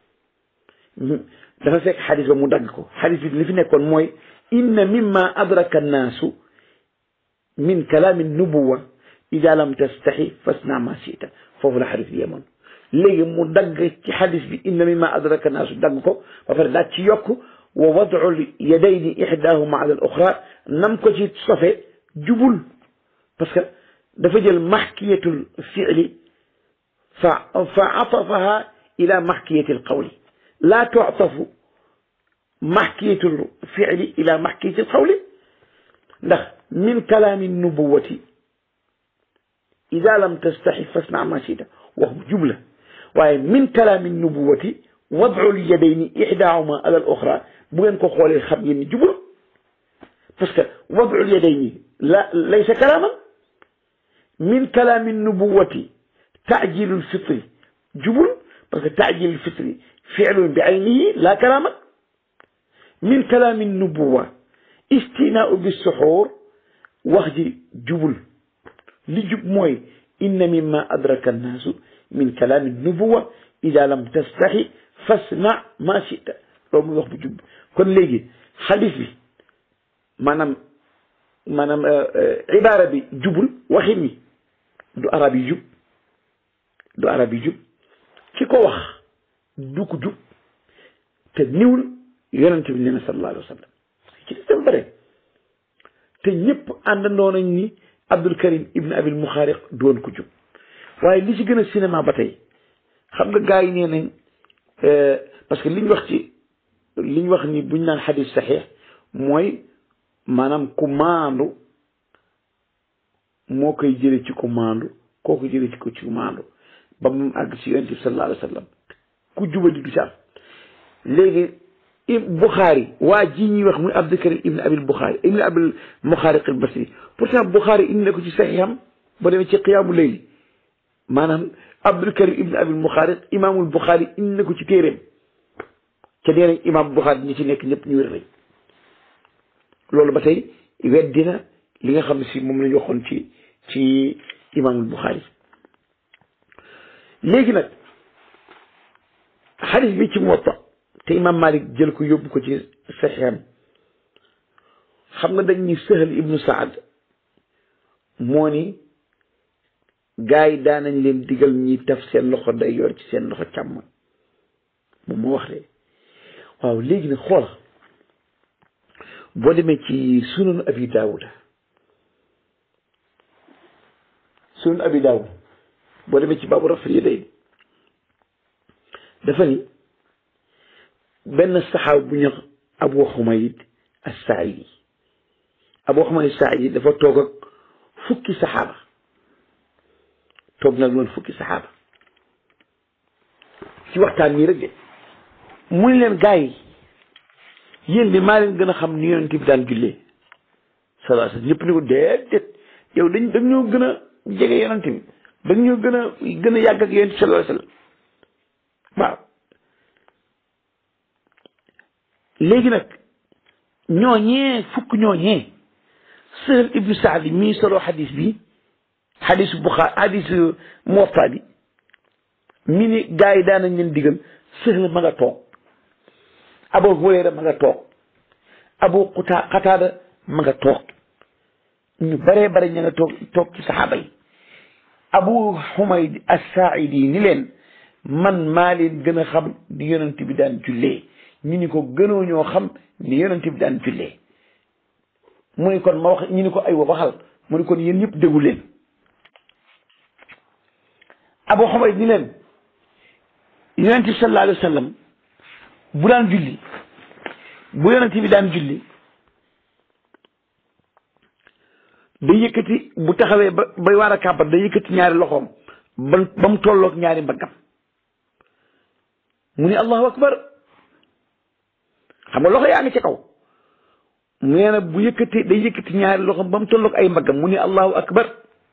dafa fekk xadis ba mu dagg ko xadis bi li fi nekkoon mooy inna mimma adraka annaasu min kalaami nubuwa ida lam tastaxi fasna ma sita foofu la xadis bi yemoon léegi mu dagg ci xadis bi inna mimma adraka annaasu dagg ko ba pare daal ci yokk wa wadcu yadayni ixdaahuma ala al oxra nam ko ci sofe jubul parce que dafa jël maxkiyatul fiili fa fa atafaha ila maxkiyati alqawli laa tuctafu maxkiyatu lficli ila maxkiyati alqawli ndax min kalaami nubuwati ida lam tastaxi fasna ma chita wax bu jubla waaye min kalaami nubuwati wadcu lyadayni ixdaahuma ala al oxra bu ngeen ko xoolee xam ngeen ni jubul parce que wadcu lyadayni la laysa kalaaman min kalaami nubuwati taajilu lfitri jubul parce que taajilu lfitri ficlun bi aynihi la kalaaman min kalaami nubuwa istinaau bissuxuur wax ji jubul li jub mooy inna mimma adraka annaasu min kalaami nubuwa ida lam tastaxi fasna ma chita loolu muy wax bu jub kon léegi xadis bi maanaam maanaam ibaara bi jubul waxin wi du arab yi jub du arab yi jub ki ko wax du ko jub te niwul yonente bi nee na sallallahu alayhi wa sallam ci des dafa bare te ñëpp àndandoo nañ ni Abdul Karim Ibn Abil Muxaariq doon ko jub waaye li ci gën a cinéma ba tey xam nga gars yi nee nañ parce que liñ wax ci liñ wax ni buñ naan xadis saxiix mooy maanaam ku maandu moo koy jële ci ku maandu koo ko jële ci ko ci maandu ba mu àgg ci yonent bi sallallahu alayhi wa sallam ku jubadi du ci am léegi Bukhari waa ji ñuy wax muy Abdul Karim ibn Abil Bukhari ibn Abil Muxaariq al Basri pourtant Bukhari indi na ko ci saxiixam ba demee ci qiyaamu layli maanaam Abdul Karim ibn Abil Muxaariq imaamul Bukhari indi na ko ci téeréem ca nee nañ imaam Bukhari ñi ci nekk ñëpp ñu wér lañ loolu ba tey weddina li nga xam ne si moom la ñu waxoon ci ci imaamul Bukhari léegi nag xadis bi ci Muwatta te imaam Malik jël ko yóbbu ko ci saxiixam xam nga dañ ni Sahal ibnu Saad moo ni gars yi daanañ leen digal ñi taf seen loxo day yor ci seen loxo càmm moom moo wax de waaw léegi nag xool boo demee ci sunan abi daawuda sunan abi daawuda boo demee ci baabu rafet yi day dafa ni benn saxaaba bu ñu abu xumayd as-saaidi abu xumayd as-saaidi dafa toog ak fukki saxaaba toog nag loolu fukki saxaaba ci waxtaan nii rek de mu ne leen gars yi yéen de maa leen gën a xam ni yonent bi daan jullee salaa sallam ñëpp ni ko déedéet yow dañ dañ ñoo gën a jege yonent bi dañ ñoo gën a gën a yàgg ak yonent bi salaa sallam waaw léegi nag ñooñee fukk ñooñee Sahl ibnu Saadi mii solo xadis bi xadisu Buxaari xadisu Muwatta bi mi ni gars yi daan nañ leen digal Sahl ma nga toog Abu Hurayra ma nga toog Abu Quta Qataada ma nga toog ñu baree bare ña nga toog toog ci saxaaba yi Abu Humayd as-Saaidi ni leen man maa leen gën a xam ni yonent bi daan jullee ñu ni ko gënoo ñoo xam ni yonent bi daan jullee mu ni kon ma wax ñu ni ko ay wa waxal mu ni kon yéen ñëpp déggu leen Abu Humayd ni leen yonent bi sallallahu alayhi wa sallam bu daan julli bu yonent bi daan julli day yëkkati bu taxawee ba bay waar a kàbbat day yëkkati ñaari loxoom ba ba mu tolloog ñaari mbaggam mu ni allahu akbar xam nga loxo yaa ngi ci kaw nee na bu yëkkati day yëkkati ñaari loxoom ba mu tolloog ay mbaggam mu ni allahu akbar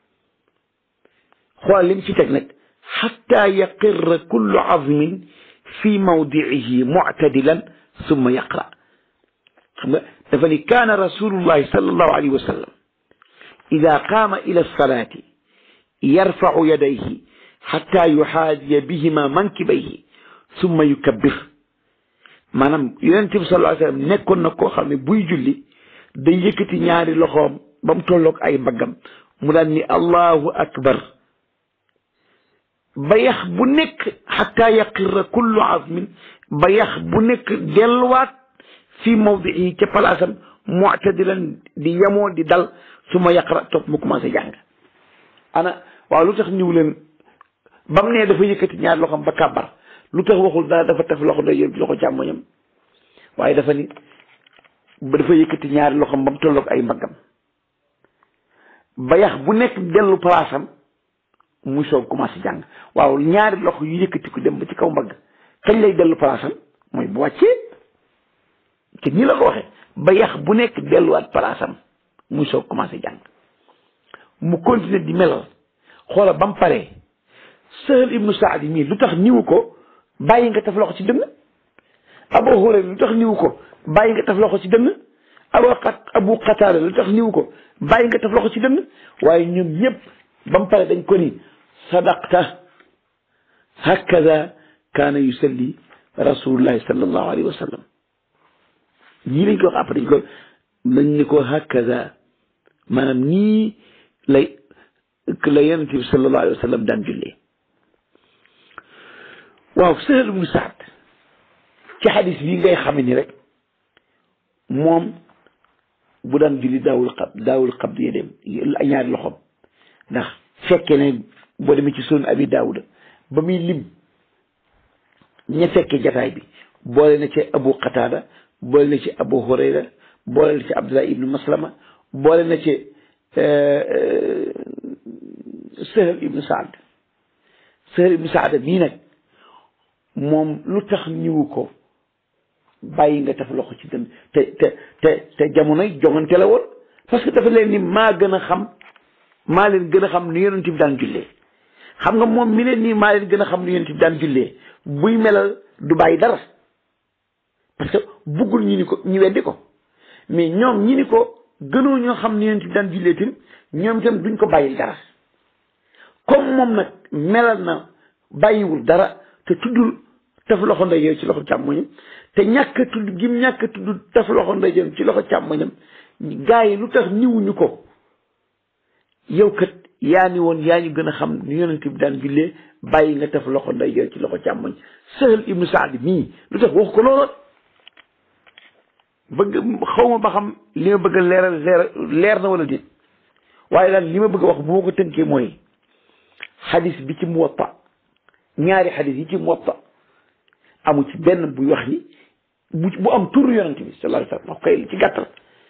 xoolal li mu ci teg nag xatta yaqirra kullu azmin fi mawdiihi muctadilan summa yaqra xam nga dafa ni kaana rasulullahi sallallahu alayhi wa sallam ida qaama ila alsalati yarfacu yadayhi xatta yuxaadiya bihima mankibayhi summa yukabbir maanaam yonent bi sallallahu alayhi wa sallam nekkoon na koo xam ne buy julli day yëkkati ñaari loxoom ba mu tolloog ay mbaggam mu daan ni allahu akbar ba yax bu nekk xataa yaqirra kullu azmin ba yax bu nekk delluwaat fii mawdihi ca palaasam muctadilan di yemoo di dal su ma yaqra topp mu commencé jàng ana waaw lu tax ñëw leen ba mu ne dafa yëkkati ñaari loxoom ba kàbbar lu tax waxul dara dafa taf loxo ndeyjoor ci loxo càmmoñam waaye dafa ni ba dafa yëkkati ñaari loxom ba mu tolloog ay mbaggam ba yax bu nekk dellu palaasam muy soog commencé jàng waaw ñaari loxo yu yëkkati ko dem ba ci kaw mbagg kañ lay dellu palaasam mooy bu wàccee te nii la ko waxee ba yax bu nekk delluwaat palaasam muy soog commencé jàng mu continuer di melal xoola ba mu paree Sahal ibnu Saadi mii lu tax niwu ko bàyyi nga taf loxo ci dënn Abu Hurayra lu tax niwu ko bàyyi nga taf loxo ci dënn abu abu Qataada lu tax niwu ko bàyyi nga taf loxo ci dënn waaye ñoom ñëpp ba mu pare dañ ko ni sadaqta hakada kaana yusalli rasulullahi sallallahu alayhi wa sallam ñii lañ ko wax après dañ ko dañ ni ko hakada maanaam nii lay la yonent bi sallallahu alayhi wa sallam daan jullee waaw Sahl ibnu Saad ci xadis bi ngay xam ni rek moom bu daan julli daawul xab daawul xab yédeem ñaari loxoom ndax fekke ne boo demee ci sunan abi daawuda ba muy lim ña fekke jataay bi boole na ci abu qataada boole na ci abu hurayra boole na ci abdullah ibnu maslama boole na ci Sahl ibnu Saad Sahl ibnu Saad mii nag moom lu tax ñëwu ko bàyyi nga taf loxo ci dënn te te te te jamonoy jongante la woon parce que dafa leen ni maa gën a xam maa leen gën a xam nu yonent bi daan jullee xam nga moom mi leen nii maa leen gën a xam nu yonent bi daan jullee buy melal du bàyyi dara parce que buggul ñu ni ko ñu weddi ko mais ñoom ñi ni ko gënoo ñoo xam nu yonent bi daan jullee tim ñoom itam duñ ko bàyyil dara comme moom nag melal na bàyyiwul dara te tuddul taf loxo ndeyjoor ci loxo càmmoñam te ñàkk a tudd gim ñàkk a tudd taf loxo ndeyjoor ci loxo càmmoñam gaa yi lu tax niwuñu ko yow kat yaa ni woon yaa ñu gën a xam ni yonent bi daan jullee bàyyi nga taf loxo ndeyjoor ci loxo càmmoñ Sahl ibnu Saad mii lu tax wax ko looloon bëgg xaw ma ba xam li ma bëgg a leeral leer leer na wala déet waaye daal li ma bëgg a wax bu ma ko tënkee mooy xadis bi ci Muwatta ñaari xadis yi ci Muwatta amu ci benn buy wax ni bu bu am turu yonent bi sallallahu alayhi wa sallam wax koy ci gàttal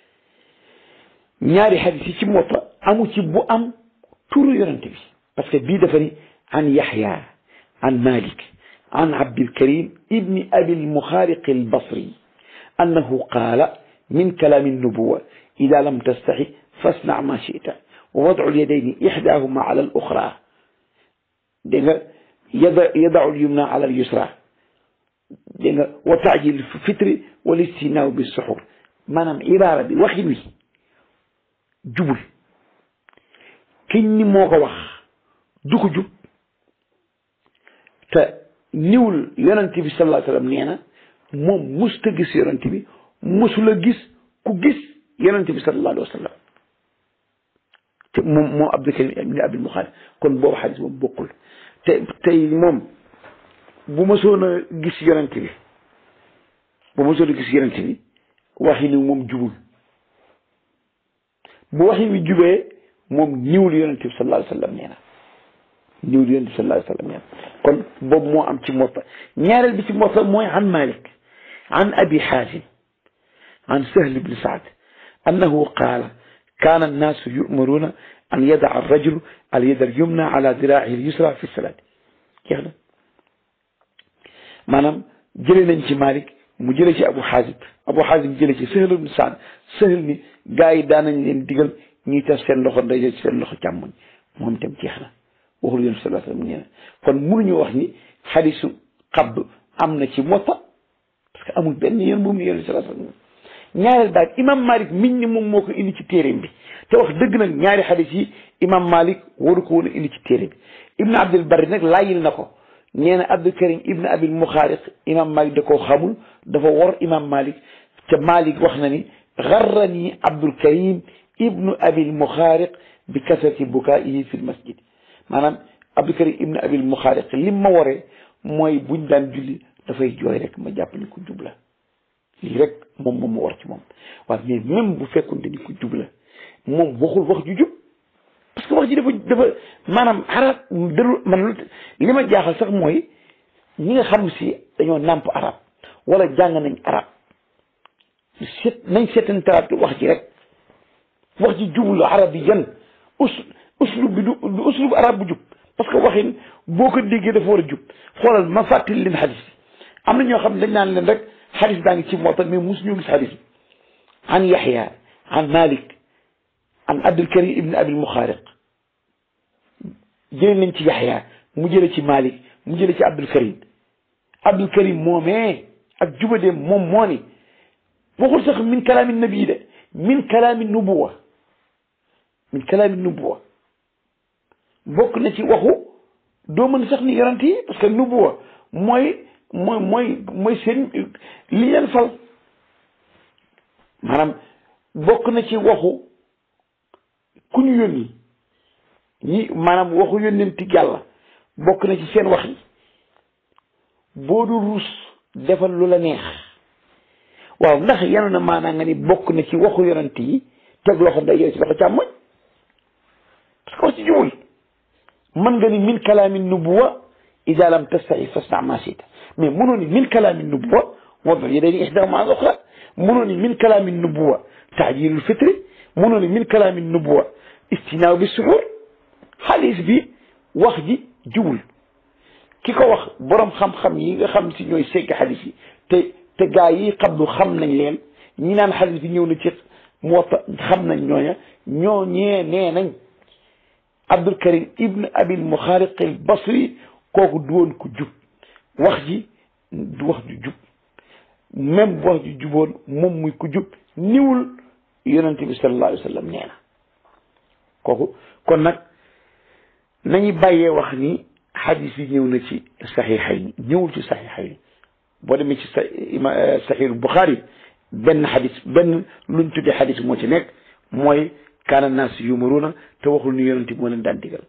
ñaari xadis yi ci Muwatta amu ci bu am turu yonent bi parce que bii dafa ni an Yaxya an Malik an Abdilkarim ibni Abil Muxaariq al-Basri annahu qaala min kalaami nubuwa ida lam tastaxi fasna ma chita wa wadcu lyadayni ixdaahuma ala al-uxra dégg nga yada yadacu lyumna ala al-yusra dégg nga wa taajil fitri wal istinaaw bi suxur maanaam ibaara bi waxin wi jubul kiñ ni moo ko wax du ko jub te niwul yonent bi sallallahu alayhi wa sallam nee na moom musta gis yonent bi musula gis ku gis yonent bi sallallahu alayhi wa sallam te moom moom Abdul Karim ibn Abil Muxaari kon boobu xadis boobu bokkul te tey moom bu mësoon a gis yonent bi bu mësoon a gis yonent bi waxi ni moom jubul bu waxi wi jubee moom niwul yonent bi sallallahu alayhi wa sallam nee na niwul yonent bi sallallahu alayhi wa sallam nee na kon boobu moo am ci Muwatta ñaareel bi ci Muwatta mooy an Malik an Abi Xaasim an Sahl ibn Saad annahu qaala kaana annaasu yu'maruuna an yada'a ar-rajulu al-yada al-yumna ala diraa'ihi al-yusra fi salaati jeex na maanaam jëlee nañ ci Malik mu jëlee ci Abu Xaasim Abu Xaasim jëlee ci Sahl ibn Saad Sahl ni gaa yi daan nañ leen digal ñuy taf seen loxo ndeyjoor ci seen loxo càmmoñ moom itam jeex na waxul yonent sallallahu alayhi wa sallam nee na kon mënuñu wax ni xadisu xabd am na ci Muwatta parce que amul benn yoon bu mu yonent sallallahu alayhi wa sallam ñaareel baat imam Malik miñ ni moom moo ko indi ci téeréem bi te wax dëgg nag ñaari xadis yi imam Malik waru ko woon a indi ci téere bi Ibn Abdul Barri nag laayil na ko nee na Abdul Karim Ibn Abil Muxaariq imam Malik da koo xamul dafa wor imam Malik te Malik wax na ni garrani Abdul Karim Ibn Abil Muxaariq bi kasrati bukaa'ihi fi lmasjid maanaam Abdul Karim Ibn Abil Muxaariq lim ma waree mooy buñ daan julli dafay jooy rek ma jàpp ni ko jubla lii rek moom moom ma war ci moom waaye mais même bu fekkoon ni ko jubla moom waxul wax ju jub parce que wax ji dafa dafa maanaam xaraat dëru man li ma jaaxal sax mooy ñi nga xam si dañoo nàmp arab wala jàng nañ arab seet nañ seetantalaat wax ji rek wax ji jublu arab yi yan us uslub bi du du uslub arab bu jub parce que waxin boo ko déggee dafa war a jub xoolal ma fàttali leen xadis bi am na ñoo xam ne dañ naan leen rek xadis baa ngi ci mootal mais mus ñu gis xadis bi an yaxya an malik an abdul karim ibn abil muxaariq jëlee nañ ci yaxya mu jële ci malik mu jële ci abdul karim abdul karim moomee ak jubadeem moom moo ni waxul sax min kalaami nabi de min kalaami nubuwa min kalaami nubuwa bokk na ci waxu doo mën sax ni yonent yi parce que nubuwa mooy mooy mooy mooy seen li leen fal maanaam bokk na ci waxu ku ñu yónni ñi maanaam waxu yónnenti yàlla bokk na ci seen wax yi boo du ruus defal lu la neex waaw ndax yenu na maanaa nga ni bokk na ci waxu yonent yi teg loxo ndeyjoor ci loxo càmmoñ parce que wax ci jubul mën nga ni min kalaami nubuwa ida lam tastahi fasna ma sita mais mënoo ni min kalaami nubuwa wadul yadayni ihdahuma al uxra mënoo ni min kalaami nubuwa taajilul fitri mënoo ni min kalaami nubuwa istinaaw bi suxur xaalis bi wax ji jubul ki ko wax borom xam-xam yi nga xam si ñooy segg xadis yi te te gaa yi xam lu xam nañ leen ñi naan xadis bi ñëw na ci Muwatta xam nañ ñooña ñoo ñee nee nañ Abdul Karim ibn Abil Muxaariq al Basri kooku du woon ko jub wax ji du wax ju jub même bu wax ju juboon moom muy ko jub niwul yonent bi sallallahu alayhi wa sallam nee na kooku kon nag nañu bàyyee wax ni xadis yi ñëw na ci saxiixay ni ñëwul ci saxiixay ni boo demee ci sa saxiixul Buxaari benn xadis benn luñ tuddee xadis moo ci nekk mooy kaana naas yumaruuna te waxul ni yonent bi moo leen daan digal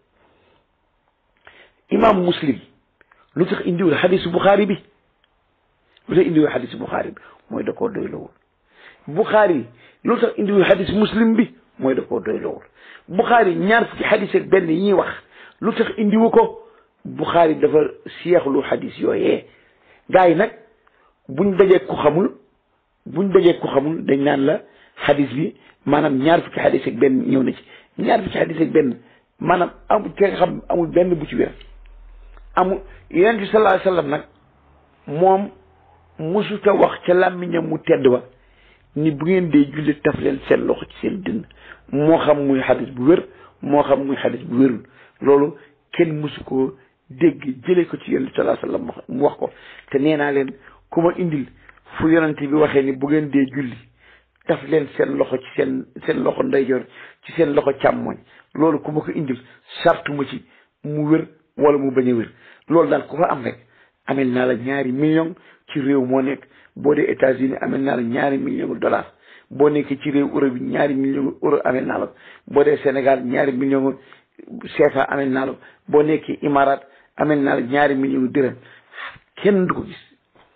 imaam muslim lu tax indiwul xadisu Buxaari bi lu tax indiwul xadisu Buxaari bi mooy da koo doy lowul Buxaari lu tax indiwul xadis muslim bi mooy da koo doy lowul Buxaari ñaar fukki xadis ak benn yi ñuy wax lu tax indiwu ko Buxaari dafa seexlu xadis yooyee gars yi nag buñ dajee ku xamul buñ dajee ku xamul dañ naan la xadis bi maanaam ñaar fukki xadis ak benn ñëw na ci ñaar fukki xadis ak benn maanaam amul ki nga xam amul benn bu ci wér amul yonent bi sallallahu alayhi wasallam nag moom musuta wax ca làmmiñam mu tedd ba ni bu ngeen dee julli taf leen seen loxo ci seen dënn moo xam muy xadis bu wér moo xam muy xadis bu wérul loolu kenn musu koo dégg jëlee ko ci yonent bi sallallahu alayhi wasallam mu wax ko te nee naa leen ku ma indil fu yonent bi waxee ni bu ngeen dee julli taf leen seen loxo ci seen seen loxo ndeyjoor ci seen loxo càmmoñ loolu ku ma ko indil sartu ma ci mu wér wala mu bañ a wér loolu daal ku ko am rek amel naa la ñaari million ci réew moo nekk boo dee États-Unis amel naa la ñaari million dollars boo nekkee ci réew euro bi ñaari million euro amel naa la boo dee Sénégal ñaari million CFA amel naa la boo nekkee Imarat amel naa la ñaari million dërëm kenn du ko gis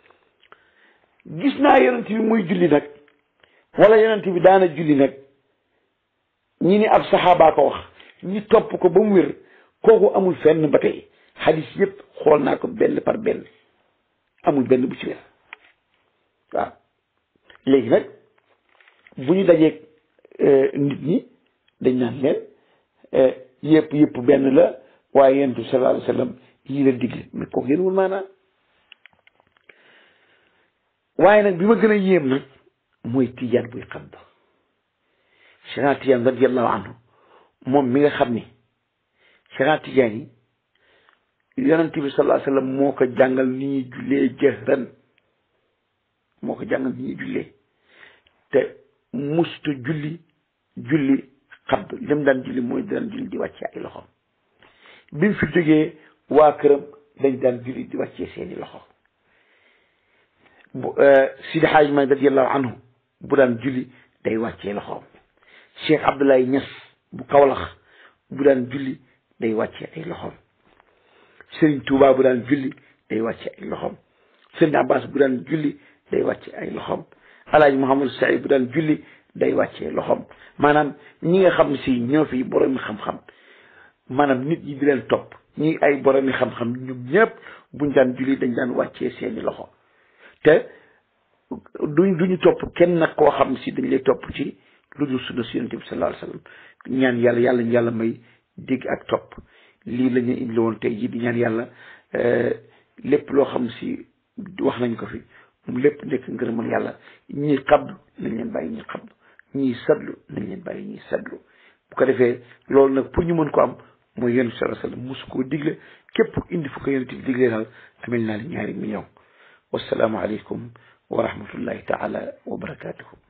gis naa yonent bi muy julli nag wala yonent bi daana julli nag ñi ni ab saxaabaa ko wax ñi topp ko ba mu wér kooku amul fenn ba tey xadis yëpp xool naa ko benn par benn amul benn bu ci wér waaw léegi nag bu ñu dajeeg nit ñi dañ naan leen yëpp yëpp benn la waaye yonent bi sallallahu alayhi wa sallam yii la digle mais kooku yéen wul maanaam waaye nag bi ma gën a yéem nag mooy tijaan buy xadd Cheikh Tijaan radiallahu anhu moom mi nga xam ni Cheikh Tijaan yi yonent bi sallallahu alayhi wa sallam moo ko jàngal ni ñuy jullee jëhran moo ko jàngal ni ñuy jullee te musta julli julli xadd lim daan julli mooy daan julli di wàccee ay loxo bi mu fi jógee waa këram dañ daan julli di wàccee seeni loxo bu Sidi Xaaj Maalik radiyallahu anhu bu daan julli day wàccee loxoom Cheikh Abdoulaye Niass bu Kawlax bu daan julli day wàccee ay loxoom Serigne Touba bu daan julli day wàccee ay loxoom Serigne Abbas bu daan julli day wàccee ay loxoom Alaaji Mouhamadou Saïd bu daan julli day wàccee loxoom maanaam ñi nga xam si ñoo fi borom xam-xam maanaam nit ñi di leen topp ñi ay boromi xam-xam ñoom ñëpp buñ daan julli dañ daan wàccee seeni loxo te duñ duñu topp kenn nag koo xam si dañ lay topp ci lu dul sunna si yonent bi sallallahu alayhi wasallam ñaan yàlla yàlla ñu yàlla may dégg ak topp lii la ñu indi woon tey jii di ñaan yàlla lépp loo xam si wax nañ ko fi moom lépp nekk ngërëmal yàlla ñii xabdu nañ leen bàyyi ñii xabdu ñii sadlu nañ leen bàyyi ñii sadlu bu ko defee loolu nag pour ñu mën ko am mooy yonent bi sallallahu alayhi wasallam mosu koo digle képp indi fu ko yonent bi diglee daal amel naa la ñaari million wasalaamu aleykum wa rahmatullahi taala wa barakatuhu